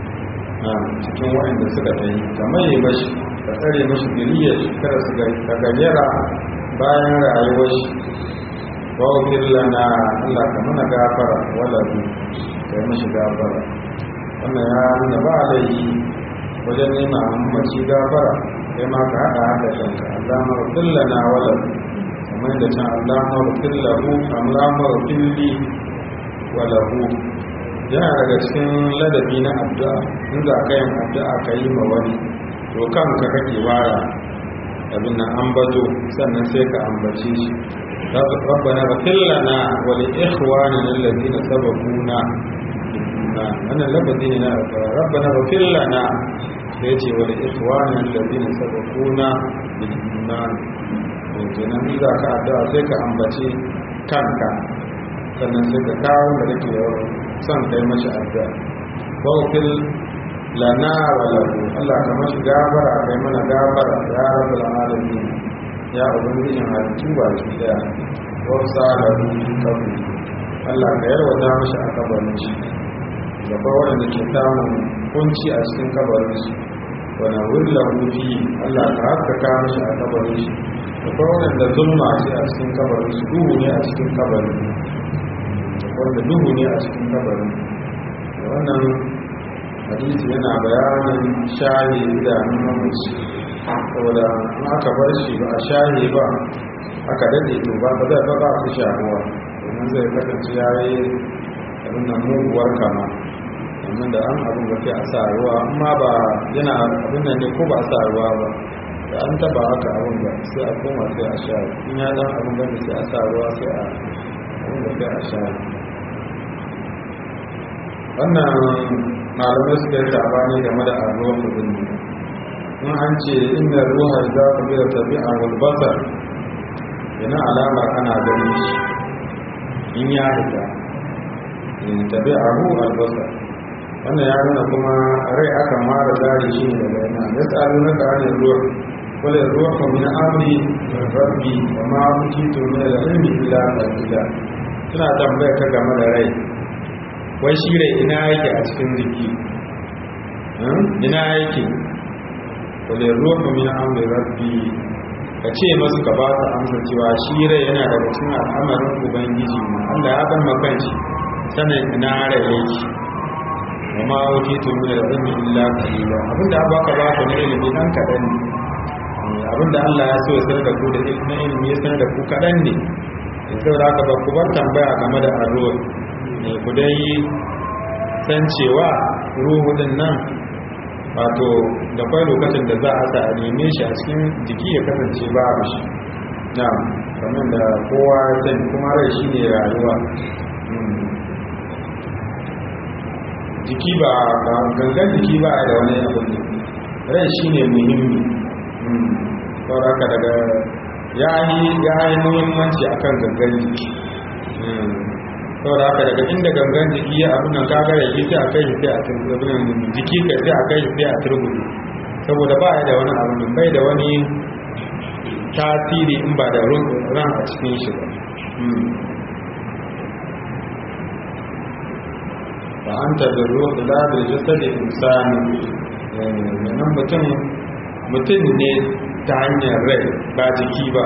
a cikin waɗanda suka tayi kamar yi mashi ka tsare mashi zuriyar shi kada su ga gajera bayan rayuwar shi wawfir lana Allah ka mana gafara wala zu ka yi mashi gafara wannan ya nuna ba laifi wajen nema mace gafara kai ma ka haɗa haɗa kanka Allah marufin lana wala kamar da can Allah marufin lahu Allah marufin li wala hu yana daga cikin ladabi na addu'a in za ka yin addu'a ka yi ma wani to kanka kake wara abin nan ambato sannan sai ka ambace shi rabbana ghfir lana wa li ikhwanina alladhina sabaquna wannan lafazi ne na rabbana ghfir lana sai ya ce wa li ikhwanina alladhina sabaquna bil iman to kenan in za ka addu'a sai ka ambace kanka sannan sai ka kawo da kake son kai mashi addu'a bawfil lana wa lahu Allah ka mashi gafara kai mana gafara ya rabbul alamin ya ubangijin halittu ba ki daya wa salahu kabri Allah ka yarwata mashi a kabarin shi gaba wanda ke samun kunci a cikin kabarin shi wa na wullahu fi Allah ka haskaka mashi a kabarin shi gaba wanda zulma ce a cikin kabarin shi duhu ne a cikin kabarin wanda duhu ne a cikin kabarin wannan hadisi yana bayanin shahi idanun mamaci saboda in aka bar shi ba a shahi ba aka dade to ba ba zai ba su shahuwa domin zai kasance ya yi abin nan muguwar kama domin da an abin da sai a sa ruwa amma ba yana abin nan ne ko ba a sa ruwa ba da an taba haka abin da sai a koma sai a sha in ya dan abin da sai a sa ruwa sai a abin da sai a sha wannan malamai suka yi sabani game da arruwa kudin in an ce inda ruwa za ku bi da tabi'a walbasar yana alamar ana gani shi in ya hita in tabi'a ru albasar wannan ya nuna kuma rai aka mara zari shi ne daga yana ya tsari na ƙarin ruwa wale ruwa kuma min amri rabbi wa ma kuci to min al-ilmi illa qalila suna tambaya ka game da rai wai shi rai ina yake a cikin jiki ina yake wadda ruwa min amri rabbi ka ce masu ka ba su amsa cewa shi rai yana daga cikin al'amarin ubangiji ma Allah ya bar makan shi sanin ina rai yake wa ma wuce to min al-ilmi illa qalila abinda ba ka ba ku na ilimi dan kadan ne abinda Allah ya so ya sanar da ku da ilimi ya sanar da ku kadan ne saboda haka ba ku bar tambaya game da arruwa ne ku dai san cewa ruhu din nan wato da kwai lokacin da za a sa a neme shi a cikin jiki ya kasance babu shi na kamar da kowa ya sani kuma rai shi ne rayuwa jiki ba gangan jiki ba da wani abu ne rai shi ne muhimmi saboda haka daga ya yi muhimmanci akan gangan jiki saboda haka daga inda gangan jiki ya abin nan kaga da sai a kai sai a turbuɗe jiki ka sai a kai sai a turbuɗe saboda ba ya da wani abu nan bai da wani tasiri in ba da ran a cikin shi ba ba an ta da ruwa da da jasa da insani nan mutum mutum ne ta hanyar rai ba jiki ba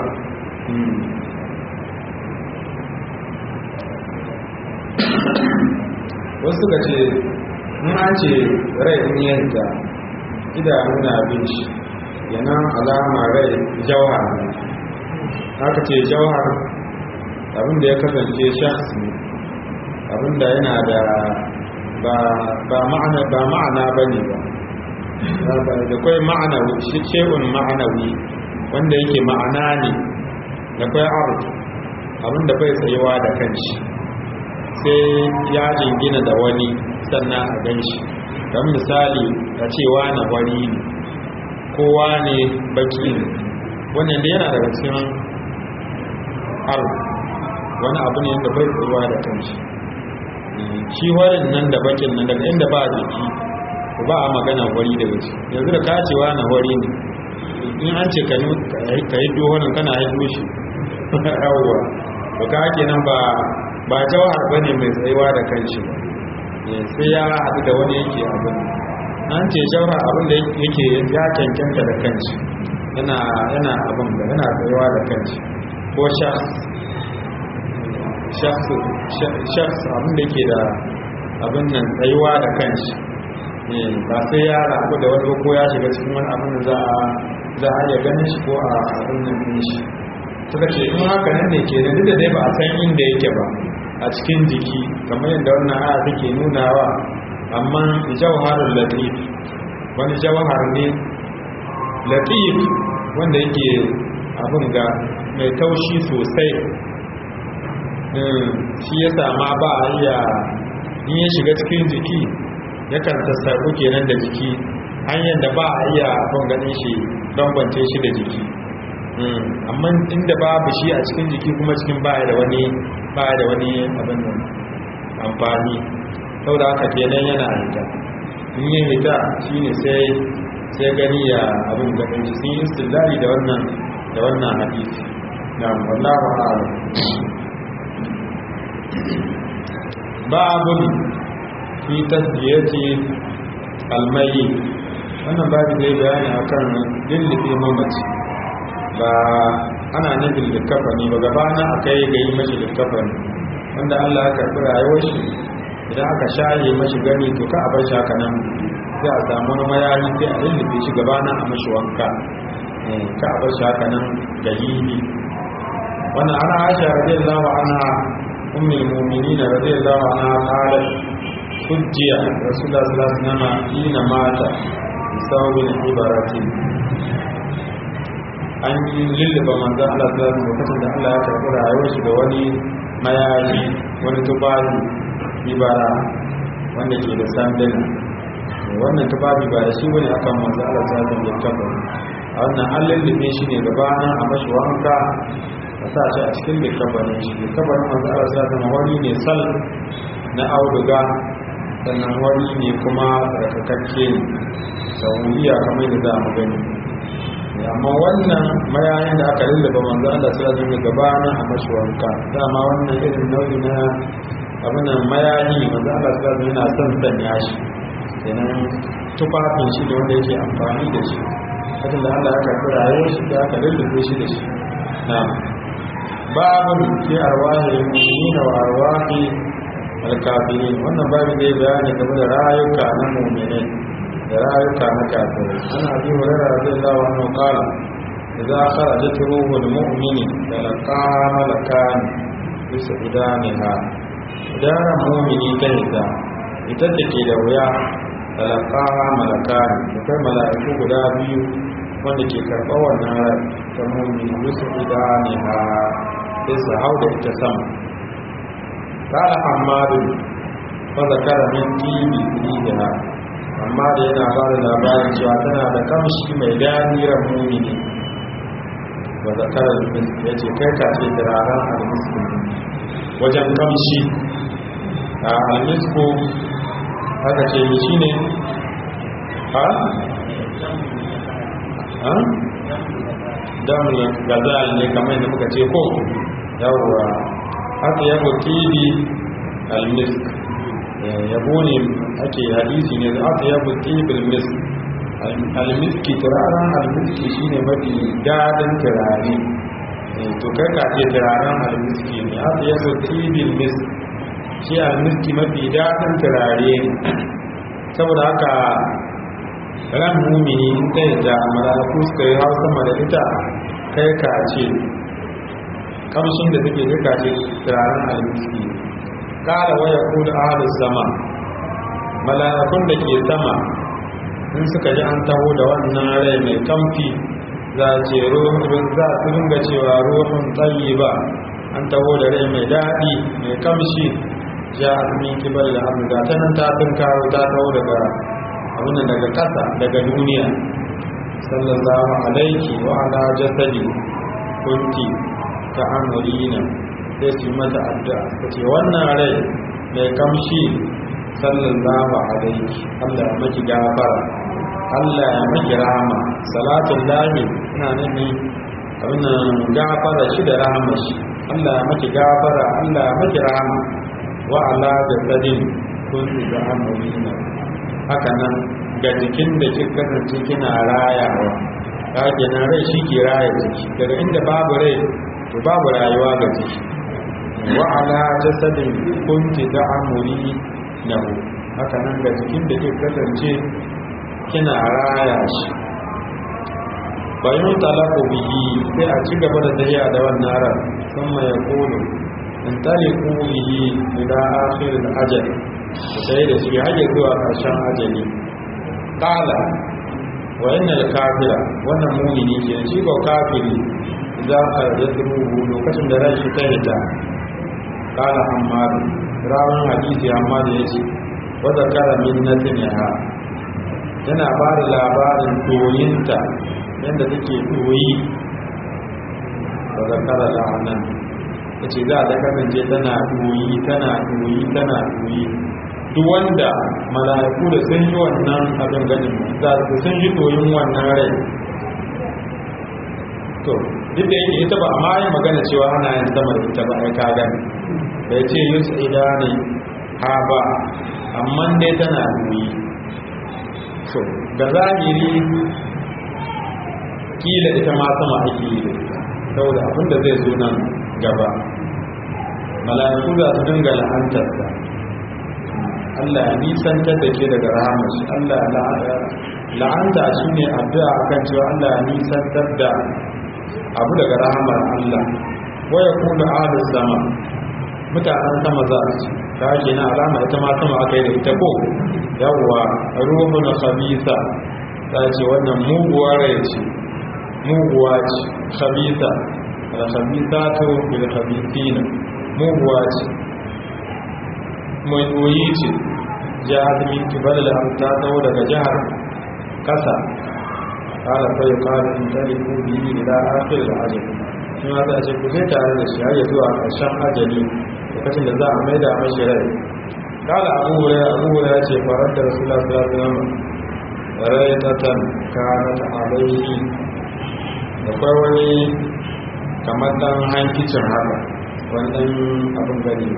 wasu ka ce in an ce rai in yanta idanu na bin shi yana alama rai jauhar ne haka ce jauhar abinda ya kasance shahs ne abinda yana da ba ma'ana ba ma'ana ba ne ba da kwai ma'anawi shi ce'un ma'anawi wanda yake ma'ana ne da kwai art abinda bai tsayuwa da kanshi sai ya jingina da wani sannan a gan shi don misali a cewa na wari ne kowa ne baki ne wannan da yana daga cikin art wani abu ne da bai tsayuwa da kanshi shi warin nan da bakin nan daga inda ba jiki ba a magana wari da wuce yanzu da kacewa na wari ne in an ce ka yi dohonin kana haifu shi yawwa ba ka ake nan ba ba jawahar ba ne mai tsayuwa da kanshi sai ya haɗu da wani yake abin an ce jawahar abin da yake ya cancanta da kanshi yana abin da yana tsayuwa da kanshi ko shafs abin da ke da abin nan tsayuwa da kanshi ba sai ya rabu da wani ko ya shiga cikin wani abin da za a za a iya ganin shi ko a abin nan din shi suka ce in haka nan ne ke da dai ba a san inda yake ba a cikin jiki kamar yadda wannan aya take nunawa amma jawharul latif wani jawhar ne latif wanda yake abin ga mai taushi sosai shi ya sama ba a iya in ya shiga cikin jiki yakan sassaku kenan da jiki hanyar da ba a iya abin ganin shi bambance shi da jiki amma inda babu shi a cikin jiki kuma cikin baya da wani baya da wani abin nan amfani sau da haka kenan yana hita in yi hita shine sai sai gani ya abin ganin shi sun yi istillari da wannan da wannan hadisi na wallahu a'lam babun fi tasbiyati almayi wannan babu zai bayani akan lillife mamaci ba ana nufin likafa ne ba gabana aka yi ga yi mashi likafa ne wanda Allah ya karɓi rayuwar shi idan aka shaye mashi gani to ka a bar shi haka nan sai a samu wani mayani sai a lillife shi gabana a mashi wanka ka a bar shi haka nan da yini wannan ana aisha radiyallahu anha ummul mu'minin radiyallahu anha qalat hujjiya rasulullah sallallahu alaihi wasallam ina mata bisawbin ibaratin an yi lulluba manzon Allah sallallahu alaihi lokacin da Allah ya karɓi rayuwar shi da wani mayafi wani tufafi ibara wanda ke da sandana wannan tufafi ba da shi bane akan manzon Allah sallallahu alaihi wasallam a wannan an lullube shi ne gabanin a mashi wanka a sa shi a cikin likabarin shi likabarin manzon Allah sallallahu alaihi wani ne sal na auduga sannan wani ne kuma tsarkakakke ne sauyiya kamar da za mu gani amma wannan mayayin da aka lullaba manzo Allah sallallahu alaihi wasallam gabanin a mashwanka dama wannan irin nau'i na abin mayayi manzo Allah sallallahu alaihi yana son sanya shi kenan tufafin shi da wanda yake amfani da shi hadin da Allah ya karɓi rayuwar shi da aka lullube shi da shi na'am babun fi arwahi mu'minina wa arwahi alkafirin wannan babu zai bayani game da rayuka na mu'minai da rayuka na kafirai ana abi hurairah radiyallahu anhu qala idza kharajat ruhul mu'mini talaqa malakan bisa idaniha idan mu'mini ta hita ita take da wuya talaqa malakan da kai mala'iku guda biyu wanda ke karɓar wannan rai ta mu'mini bisa idaniha sai su hau da ita sama قال حماد فذكر من طيب ريحها amma da yana ba da labarin cewa tana da kamshi mai daniran mumini wa zakarar ya ce kai ka ce turaren almisku wajen kamshi a almisku haka ce yi shi ne ha? ha? damu gazal ne kamar yadda muka ce ko yawwa haka ya tibi almisk yabo ne ake hadisi ne za ta yabo tibil mis almiski turaren almiski shine mafi dadin turare to kai ka ce turaren almiski ne za ta yabo tibil mis shi almiski mafi dadin turare saboda haka ran mumini in ta yadda malaku suka yi har sama da ita kai ka ce kamshin da take kai ka ce turaren almiski kala waya kudu ahalus sama mala'ikun da ke sama in suka ji an taho da wannan rai mai kamfi za ce za su ringa cewa ruhun tsayi ba an taho da rai mai daɗi mai kamshi ja min kibar da hannu ga tanan ta tun karo ta taho daga abin daga ƙasa daga duniya sallallahu alaiki wa ala jasadi kunti ta amurina sai su mata addu'a ta ce wannan rai mai kamshi sallallahu alaihi Allah ya maki gafara Allah ya maki rahama salatun lahi ina nufi abin gafara shi da rahama shi Allah ya maki gafara Allah ya maki rahama wa ala da tsadin kun da amurina haka nan ga jikin da kika kasance kina rayawa ka kenan rai shi ke raya jiki daga inda babu rai to babu rayuwa ga jiki wa ala jasadin kunti ta'amuri lahu haka nan ga jikin da ke kasance kina raya shi bayan talaku bihi sai a ci gaba da tafiya da wannan ran sun mai kulu in taliku bihi ila akhir al-ajal sai da shi haje zuwa karshen ajali qala wa innal kafira wannan mu'mini ke shi ko kafiri za a yadruhu lokacin da ran shi ta hita qala ammar rawan hadisi amma da yace wa zakara min natniha yana ba da labarin doyinta yadda take doyi wa zakara la'anan yace za ta kasance tana doyi tana doyi tana doyi duk wanda mala'iku da sun yi wannan abin ganin za su sun yi doyin wannan rai to duk da yake ita ba a ma yi magana cewa ana yin sama da ita ba ai ka gani bai ce yus idani ha ba amma dai tana duyi so ga zahiri kila ita ma sama ake yi da ita saboda abin da zai zo nan gaba mala'iku za su dinga la'antar ta Allah ya nisantar da ke daga rahamar shi Allah la'anta shi ne addu'a akan cewa Allah ya nisantar da abu daga rahamar Allah waya kuma ahlus sama mutanen sama za su ta ke na alama ita ma sama aka yi da ita ko yawwa ruhun khabisa ta ce wannan muguwa rai ce muguwa ce khabisa al khabisatu bil khabisina muguwa ce mai doyi ce jihar min kibal al ta tawo daga jihar kasa kala sai kala in taliku bihi ila akhir al ajal shi ma za a ce ku sai tare da shi har ya zuwa ƙarshen ajali lokacin da za a maida mashi rai kala abu hurairah abu hurairah ce farar da rasulullah sallallahu alaihi wasallam raytatan kanat alaihi da kai wani kamar dan hankicin haka wani dan abin gani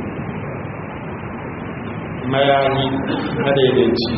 mayani madaidaici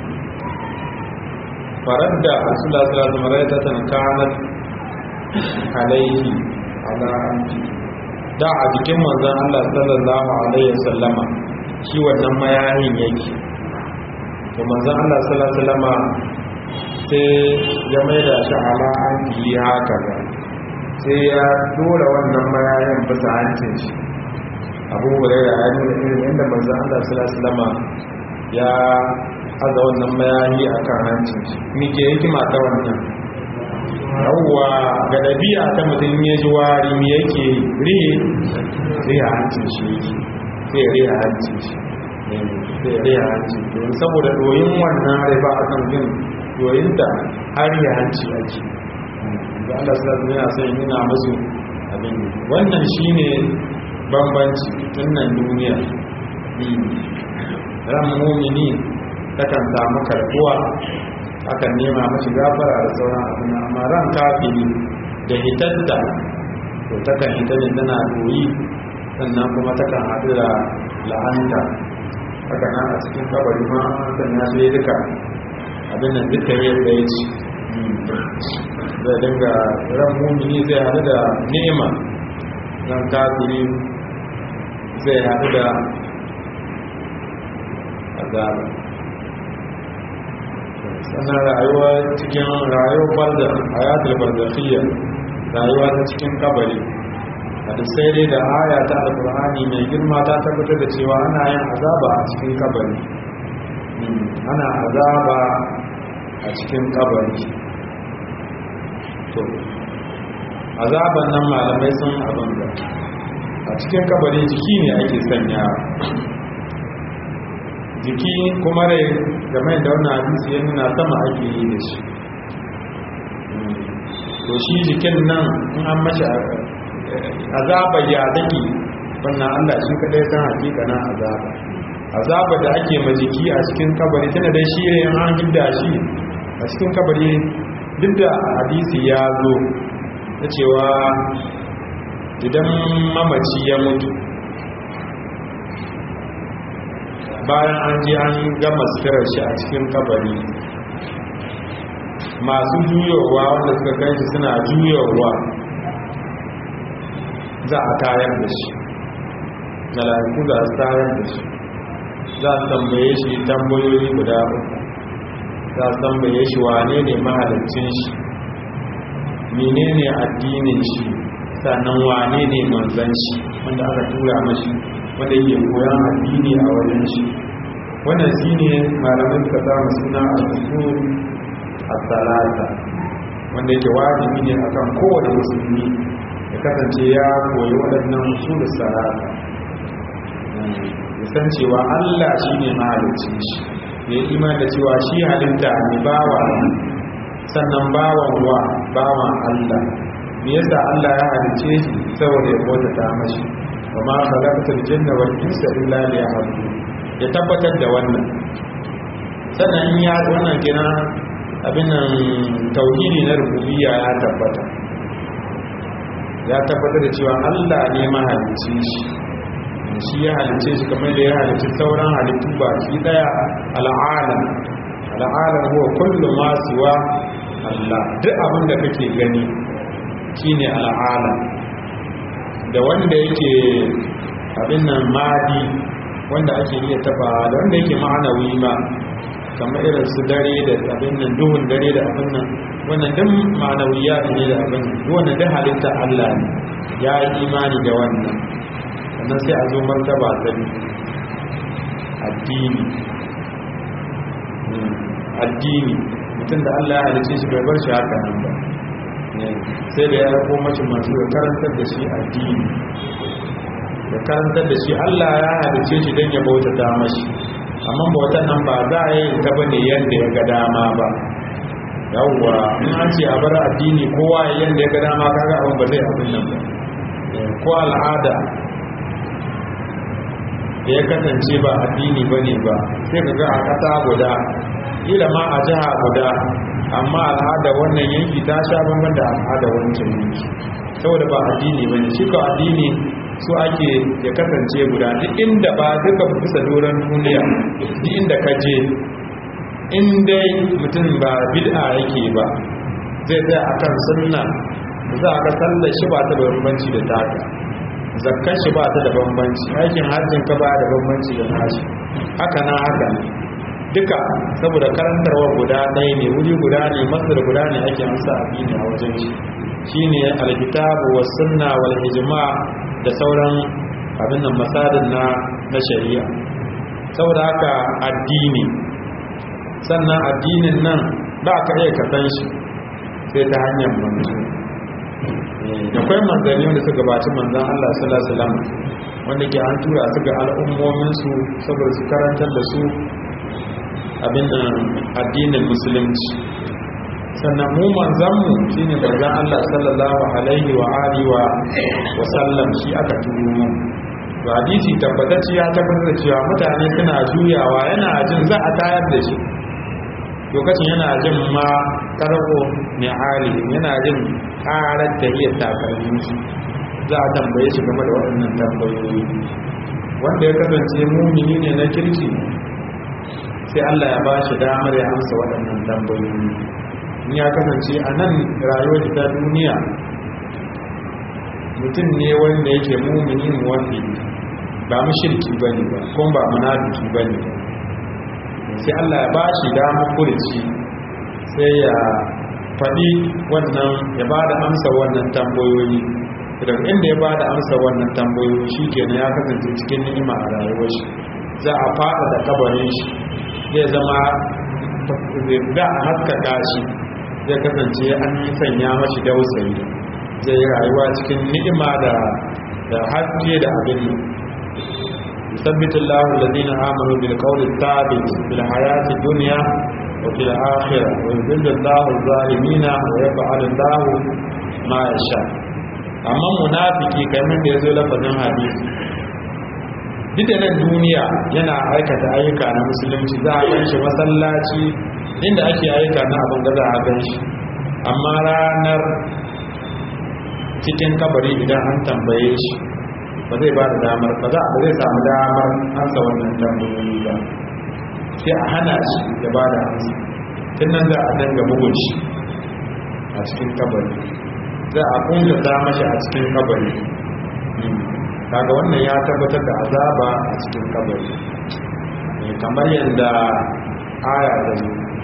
farar da rasulullah sallallahu alaihi wasallam raytatan kanat alaihi ala anfi da a jikin manzon Allah sallallahu alaihi wasallama shi wannan mayanin yake to manzon Allah sallallahu alaihi wasallama sai ya maida shi ala anfi haka ga sai ya dora wannan mayanin bisa hancin shi Abu Hurairah ya nuna irin yadda manzon Allah sallallahu alaihi wasallama ya aza wannan mayani akan hancin shi me ke hikima ta wannan yawwa ga ɗabi'a ta mutum ya ji wari mi yake rihe rihe hancin shi yake sai rihe hancin shi sai rihe hancin don saboda doyin wannan riba a kan jin doyin da har rihe hanci ake da Allah sallallahu yana son yana musu abin wannan shine bambanci tun nan duniya ran mumini takan samu karbuwa akan nema mashi gafara da sauran abin amma ran kafiri da hitatta to takan hita ne tana doyi sannan kuma takan haɗu da la'anta haka na a cikin kabari ma sanya su yi duka abin nan duka yi da ya ci zai dinga ran mumini zai haɗu da nema ran kafiri zai haɗu da azaba sannan rayuwa cikin rayuwar barda hayatul barzakhiyya rayuwa ta cikin kabari hadisai dai da aya ta alqur'ani mai girma ta tabbatar da cewa ana yin azaba a cikin kabari ana azaba a cikin kabari to azaban nan malamai sun abin da a cikin kabari jiki ne ake sanya jiki kuma rai game da wannan hadisi ya nuna sama ake yi da shi to shi jikin nan in an mashi azaba ya dake wannan Allah shi kadai san hakika na azaba azaba da ake ma jiki a cikin kabari tana dai shi ne an gidda shi a cikin kabari duk da hadisi ya zo ta cewa idan mamaci ya mutu bayan an je an gama sirar shi a cikin kabari masu juyowa wanda suka kai shi suna juyowa za a tayar da shi mala'iku za a tayar da shi za a tambaye shi tambayoyi guda uku za a tambaye shi wane ne mahalicin shi menene addinin shi sannan wane ne manzan shi wanda aka tura mashi wanda yake koyan addini a wajen shi wannan shi ne malamin suka samu suna al-usul as-salata wanda yake wajibi ne akan kowane musulmi ya kasance ya koyi waɗannan usul as-salata ya san cewa Allah shi ne mahalicci shi ya yi iman da cewa shi halitta ne bawa sannan bawan wa bawan Allah me yasa Allah ya halicce shi saboda ya bauta ta mashi wa ma khalaqatul janna wal insa illa liya'budun ya tabbatar da wannan sannan in ya wannan kina abin nan tauhidi na rububiyya ya tabbata ya tabbatar da cewa Allah ne mahalicci shi shi ya halicce shi kamar da ya halicci sauran halittu ba shi daya al'alam al'alam huwa kullu ma siwa Allah duk abin da kake gani shine al'alam da wanda yake abin nan madi wanda ake iya taba da wanda yake ma'anawi ma kamar irin su dare da abin nan duhun dare da abin nan wannan duk ma'anawiya ne da abin wannan duk halitta Allah ne ya yi imani da wannan sannan sai a zo martaba ta addini addini mutum da Allah ya halice shi bai bar shi haka nan ba sai da ya rako mashi masu da karantar da shi addini da karantar da shi Allah ya halice shi don ya bautata mashi amma bautan nan ba za a yi ta bane yadda ya ga dama ba yawwa in an ce a bar addini kowa ya yadda ya ga dama kaga abin ba zai abin nan ba ko al'ada da ya kasance ba addini ba ne ba sai ka ga a ƙasa guda ila ma a jiha guda amma al'ada wannan yanki ta sha bambam da al'ada wancan yanki saboda ba addini ba ne shi ka addini su ake ya kasance guda duk inda ba duka bisa doron duniya duk inda ka je in dai mutum ba bid'a yake ba zai tsaya akan sunna za a ga sallar shi ba ta da bambanci da taka zakkar shi ba ta da bambanci aikin hajjin ka ba da bambanci da nashi haka na haka duka saboda karantarwa guda ɗaya ne wuri guda ne masar guda ne ake amsa addini a wajen shi shine alkitabu was sunna wal ijma da sauran abin nan masadin na na shari'a saboda haka addini sannan addinin nan ba ka iya ka san shi sai ta hanyar manzo akwai manzanni wanda suka gabaci manzan Allah sallallahu alaihi wasallam wanda ke an tura su ga al'ummomin su saboda su karantar da su abin da addinin musulunci sannan mu manzan mu shine manzan Allah sallallahu alaihi wa alihi wa wa sallam shi aka turo mu to hadisi tabbatacce ya tabbatar da cewa mutane suna juyawa yana jin za a tayar da shi lokacin yana jin ma karko ne hali yana jin karar da iya takalmin su za a tambaye shi game da waɗannan tambayoyi wanda ya kasance mumini ne na kirki sai Allah ya ba shi damar ya amsa waɗannan tambayoyi in ya kasance a nan rayuwar ta duniya mutum ne wanda yake mumini wanda ba mushirki ba ne ba kuma ba munafiki ba ne sai Allah ya ba shi damar kurici sai ya faɗi wannan ya ba da amsa wannan tambayoyi daga inda ya ba da amsa wannan tambayoyi shi kenan ya kasance cikin ni'ima a rayuwar shi za a fada da kabarin shi zai zama da a haskaka shi zai kasance an sanya mashi dausayi zai yi rayuwa cikin ni'ima da da haske da abin nan يثبت الله الذين آمنوا بالقول الثابت في الحياة الدنيا وفي الآخرة ويذل الله الظالمين ويفعل الله ما يشاء amma munafiki kamar da ya zo lafazin hadisi duk da nan duniya yana aikata ayyuka na musulunci za a ganshi masallaci inda ake ayyuka na abin da za a ganshi amma ranar cikin kabari idan an tambaye shi ba zai ba da damar ba za a zai samu damar ansa wannan tambayoyi ba sai a hana shi ya ba da amsa tun nan za a danga bugun shi a cikin kabari za a kunta mashi a cikin kabari kaga wannan ya tabbatar da azaba a cikin kabari kamar yadda aya da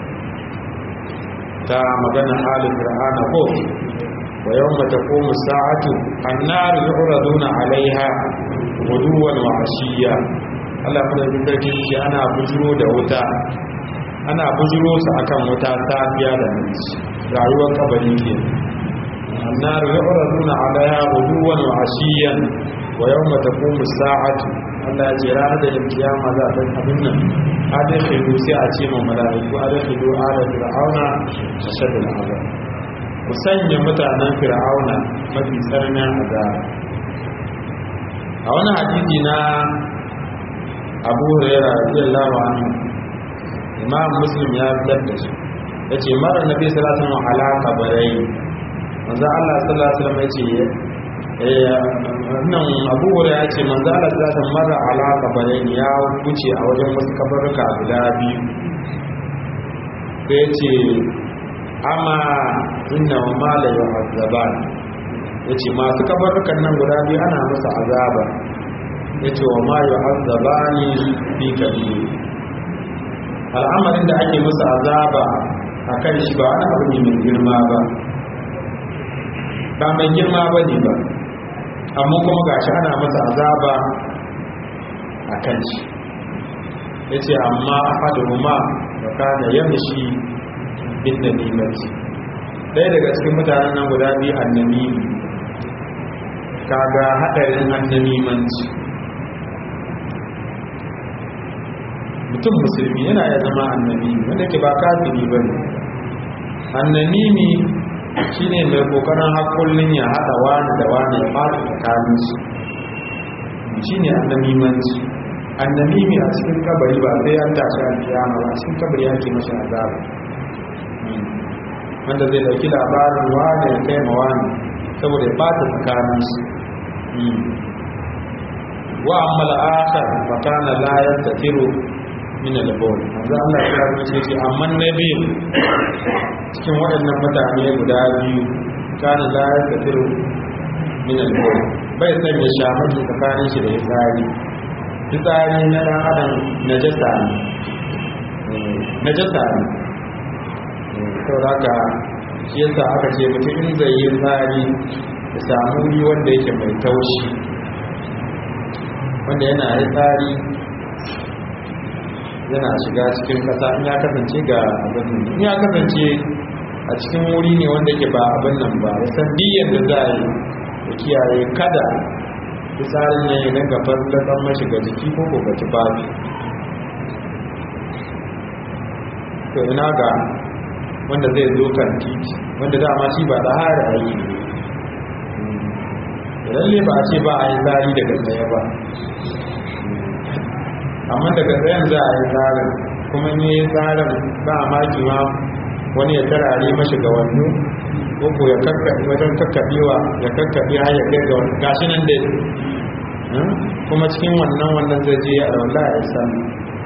ta magana halin fir'ana ko wa yawma taqumu sa'atu an-nar yu'raduna 'alayha ghuduwan wa 'ashiyya Allah kuma da sarki shi ana bujuro da wuta ana bujuro su akan wuta safiya da namiji rayuwar kabari ke النار يعرضون عليها غدوا وعشيا ويوم تقوم الساعة Allah ya ce ranar da kiyama za ta abin nan adakhilu sai a ce ma mala'iku adakhilu ala fir'auna ashadul azab ku sanya mutanen fir'auna mafi tsananin azab a wani hadisi na Abu Hurairah radiyallahu anhu Imam Muslim ya fitar da shi yace mara nabi sallallahu alaihi wasallam ala kabarai manzo Allah sallallahu alaihi wasallam yace nan Abu Hurairah yace manzo Allah sallallahu alaihi wasallam mara ala kabarai ya wuce a wajen wasu kabaruka guda biyu sai yace amma inna ma la yu'azzaban yace masu kabarukan nan guda biyu ana musu azaba yace wa ma yu'azzabani fi kabir al'amarin da ake musu azaba akan shi ba wani abu ne mai girma ba ba mai girma ba ne ba amma kuma gashi ana masa azaba a kan shi ya ce amma ahaduhuma da kana yamshi bin namimati ɗaya daga cikin mutanen nan guda biyu annami kaga haɗarin annamimanci mutum musulmi yana ya zama annami wanda ke ba kafiri ba ne annamimi shi ne mai kokarin hakullin ya haɗa wani da wani ya fata tsakaninsu shi ne annamimanci annamimi a cikin kabari ba sai an tashi alkiyama ba cikin kabari yake mashi azaba wanda zai dauki labarin wani ya kai ma wani saboda ya fata tsakaninsu wa amma al'akar fa kana la yastatiru min al-bawl manzo Allah ya rubuce ce amma nabi cikin waɗannan mutane guda biyu kana la yastatiru min al-bawl bai san ya shamaki tsakanin shi da tsari tsari na dan adam najasa ne najasa ne saboda shi yasa aka ce mutum in zai yi tsari ya samu wuri wanda yake mai taushi wanda yana yi tsari yana shiga cikin kasa in ya kasance ga abin nan in ya kasance a cikin wuri ne wanda ke ba abin nan ba ya san diyyar da za a yi da kiyaye kada fitsarin ne na gabar da mashi ga jiki ko ko ga tufafi to ina ga wanda zai zo kan titi wanda dama shi ba da hara aiki ne lalle ba a ce ba a yi tsari daga tsaye ba amma daga tsayen za a yi tsarin kuma ne tsarin ba a maki ma wani ya tarare mashi ga wannu ko ya kakkaɓe wajen kakkaɓewa ya kakkaɓe har ya kai ga wani gashi nan dai kuma cikin wannan wannan zai je a wallah ya sami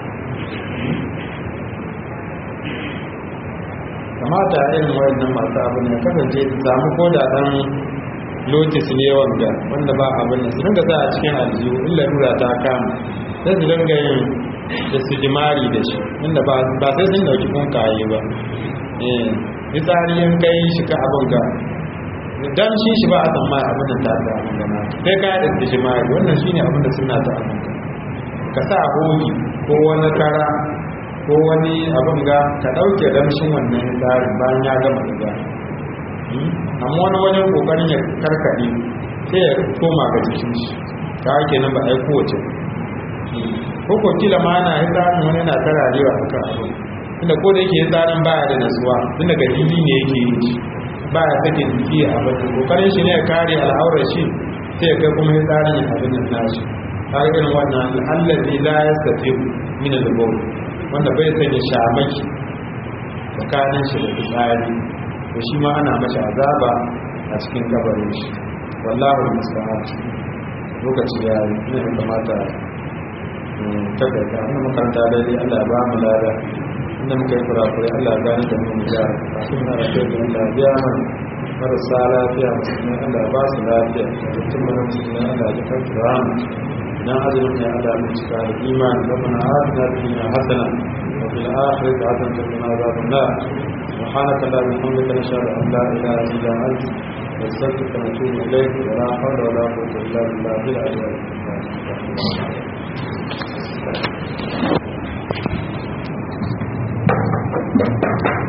kamata irin wayannan masu abin ya kasance su samu ko da dan lotis ne wanda wanda ba abin da su dinga sa a cikin aljihu illa rura ta kama sai su dinga yin da su jimari da shi inda ba sai sun dauki kun kaye ba eh fitsari in kai shi ka abin ga dan shi shi ba a san ma abin da ta da abin da na sai ka da su jimari wannan shine abin da suna ta abin ka sa hoji ko wani kara ko wani abin ga ka ɗauke damshin wannan tsarin bayan ya gama riga amma wani wajen ƙoƙarin ya karkaɗe sai ya koma ga jikin shi ta hake nan ba a yi kowace ko ko kila ma ana yi tsarin wani yana tararewa a kan abin tunda ko da yake yi tsarin baya da nasuwa tun daga jini ne yake yi shi baya sake jiki a abin ƙoƙarin shi ne ya kare al'aurar shi sai ya kai kuma yi tsarin ya abin nan nashi har irin wannan allazi la yastati min al-bawl wanda bai sanya shamaki tsakanin shi da fitsari to shi ma ana mashi azaba a cikin kabarin shi wallahu musta'an lokaci ya yi ne ya kamata ta kai ta wannan makaranta daidai Allah ya ba mu lada inda muka yi kurakurai Allah ya gani da mu gyara kafin na da kai da Allah biya mana marasa lafiya musulmi Allah ya ba su lafiya mutum mana musulmi Allah ya kan turama na azumin ya Allah mu cika da imani rabbana atina fid dunya hasana wa fil akhirati hasanatan wa qina adhaban nar subhanaka la bihamdika nashhadu an la ilaha illa anta nastaghfiruka wa natubu ilayk wa la hawla wa la quwwata illa billahi al-aliyyil azim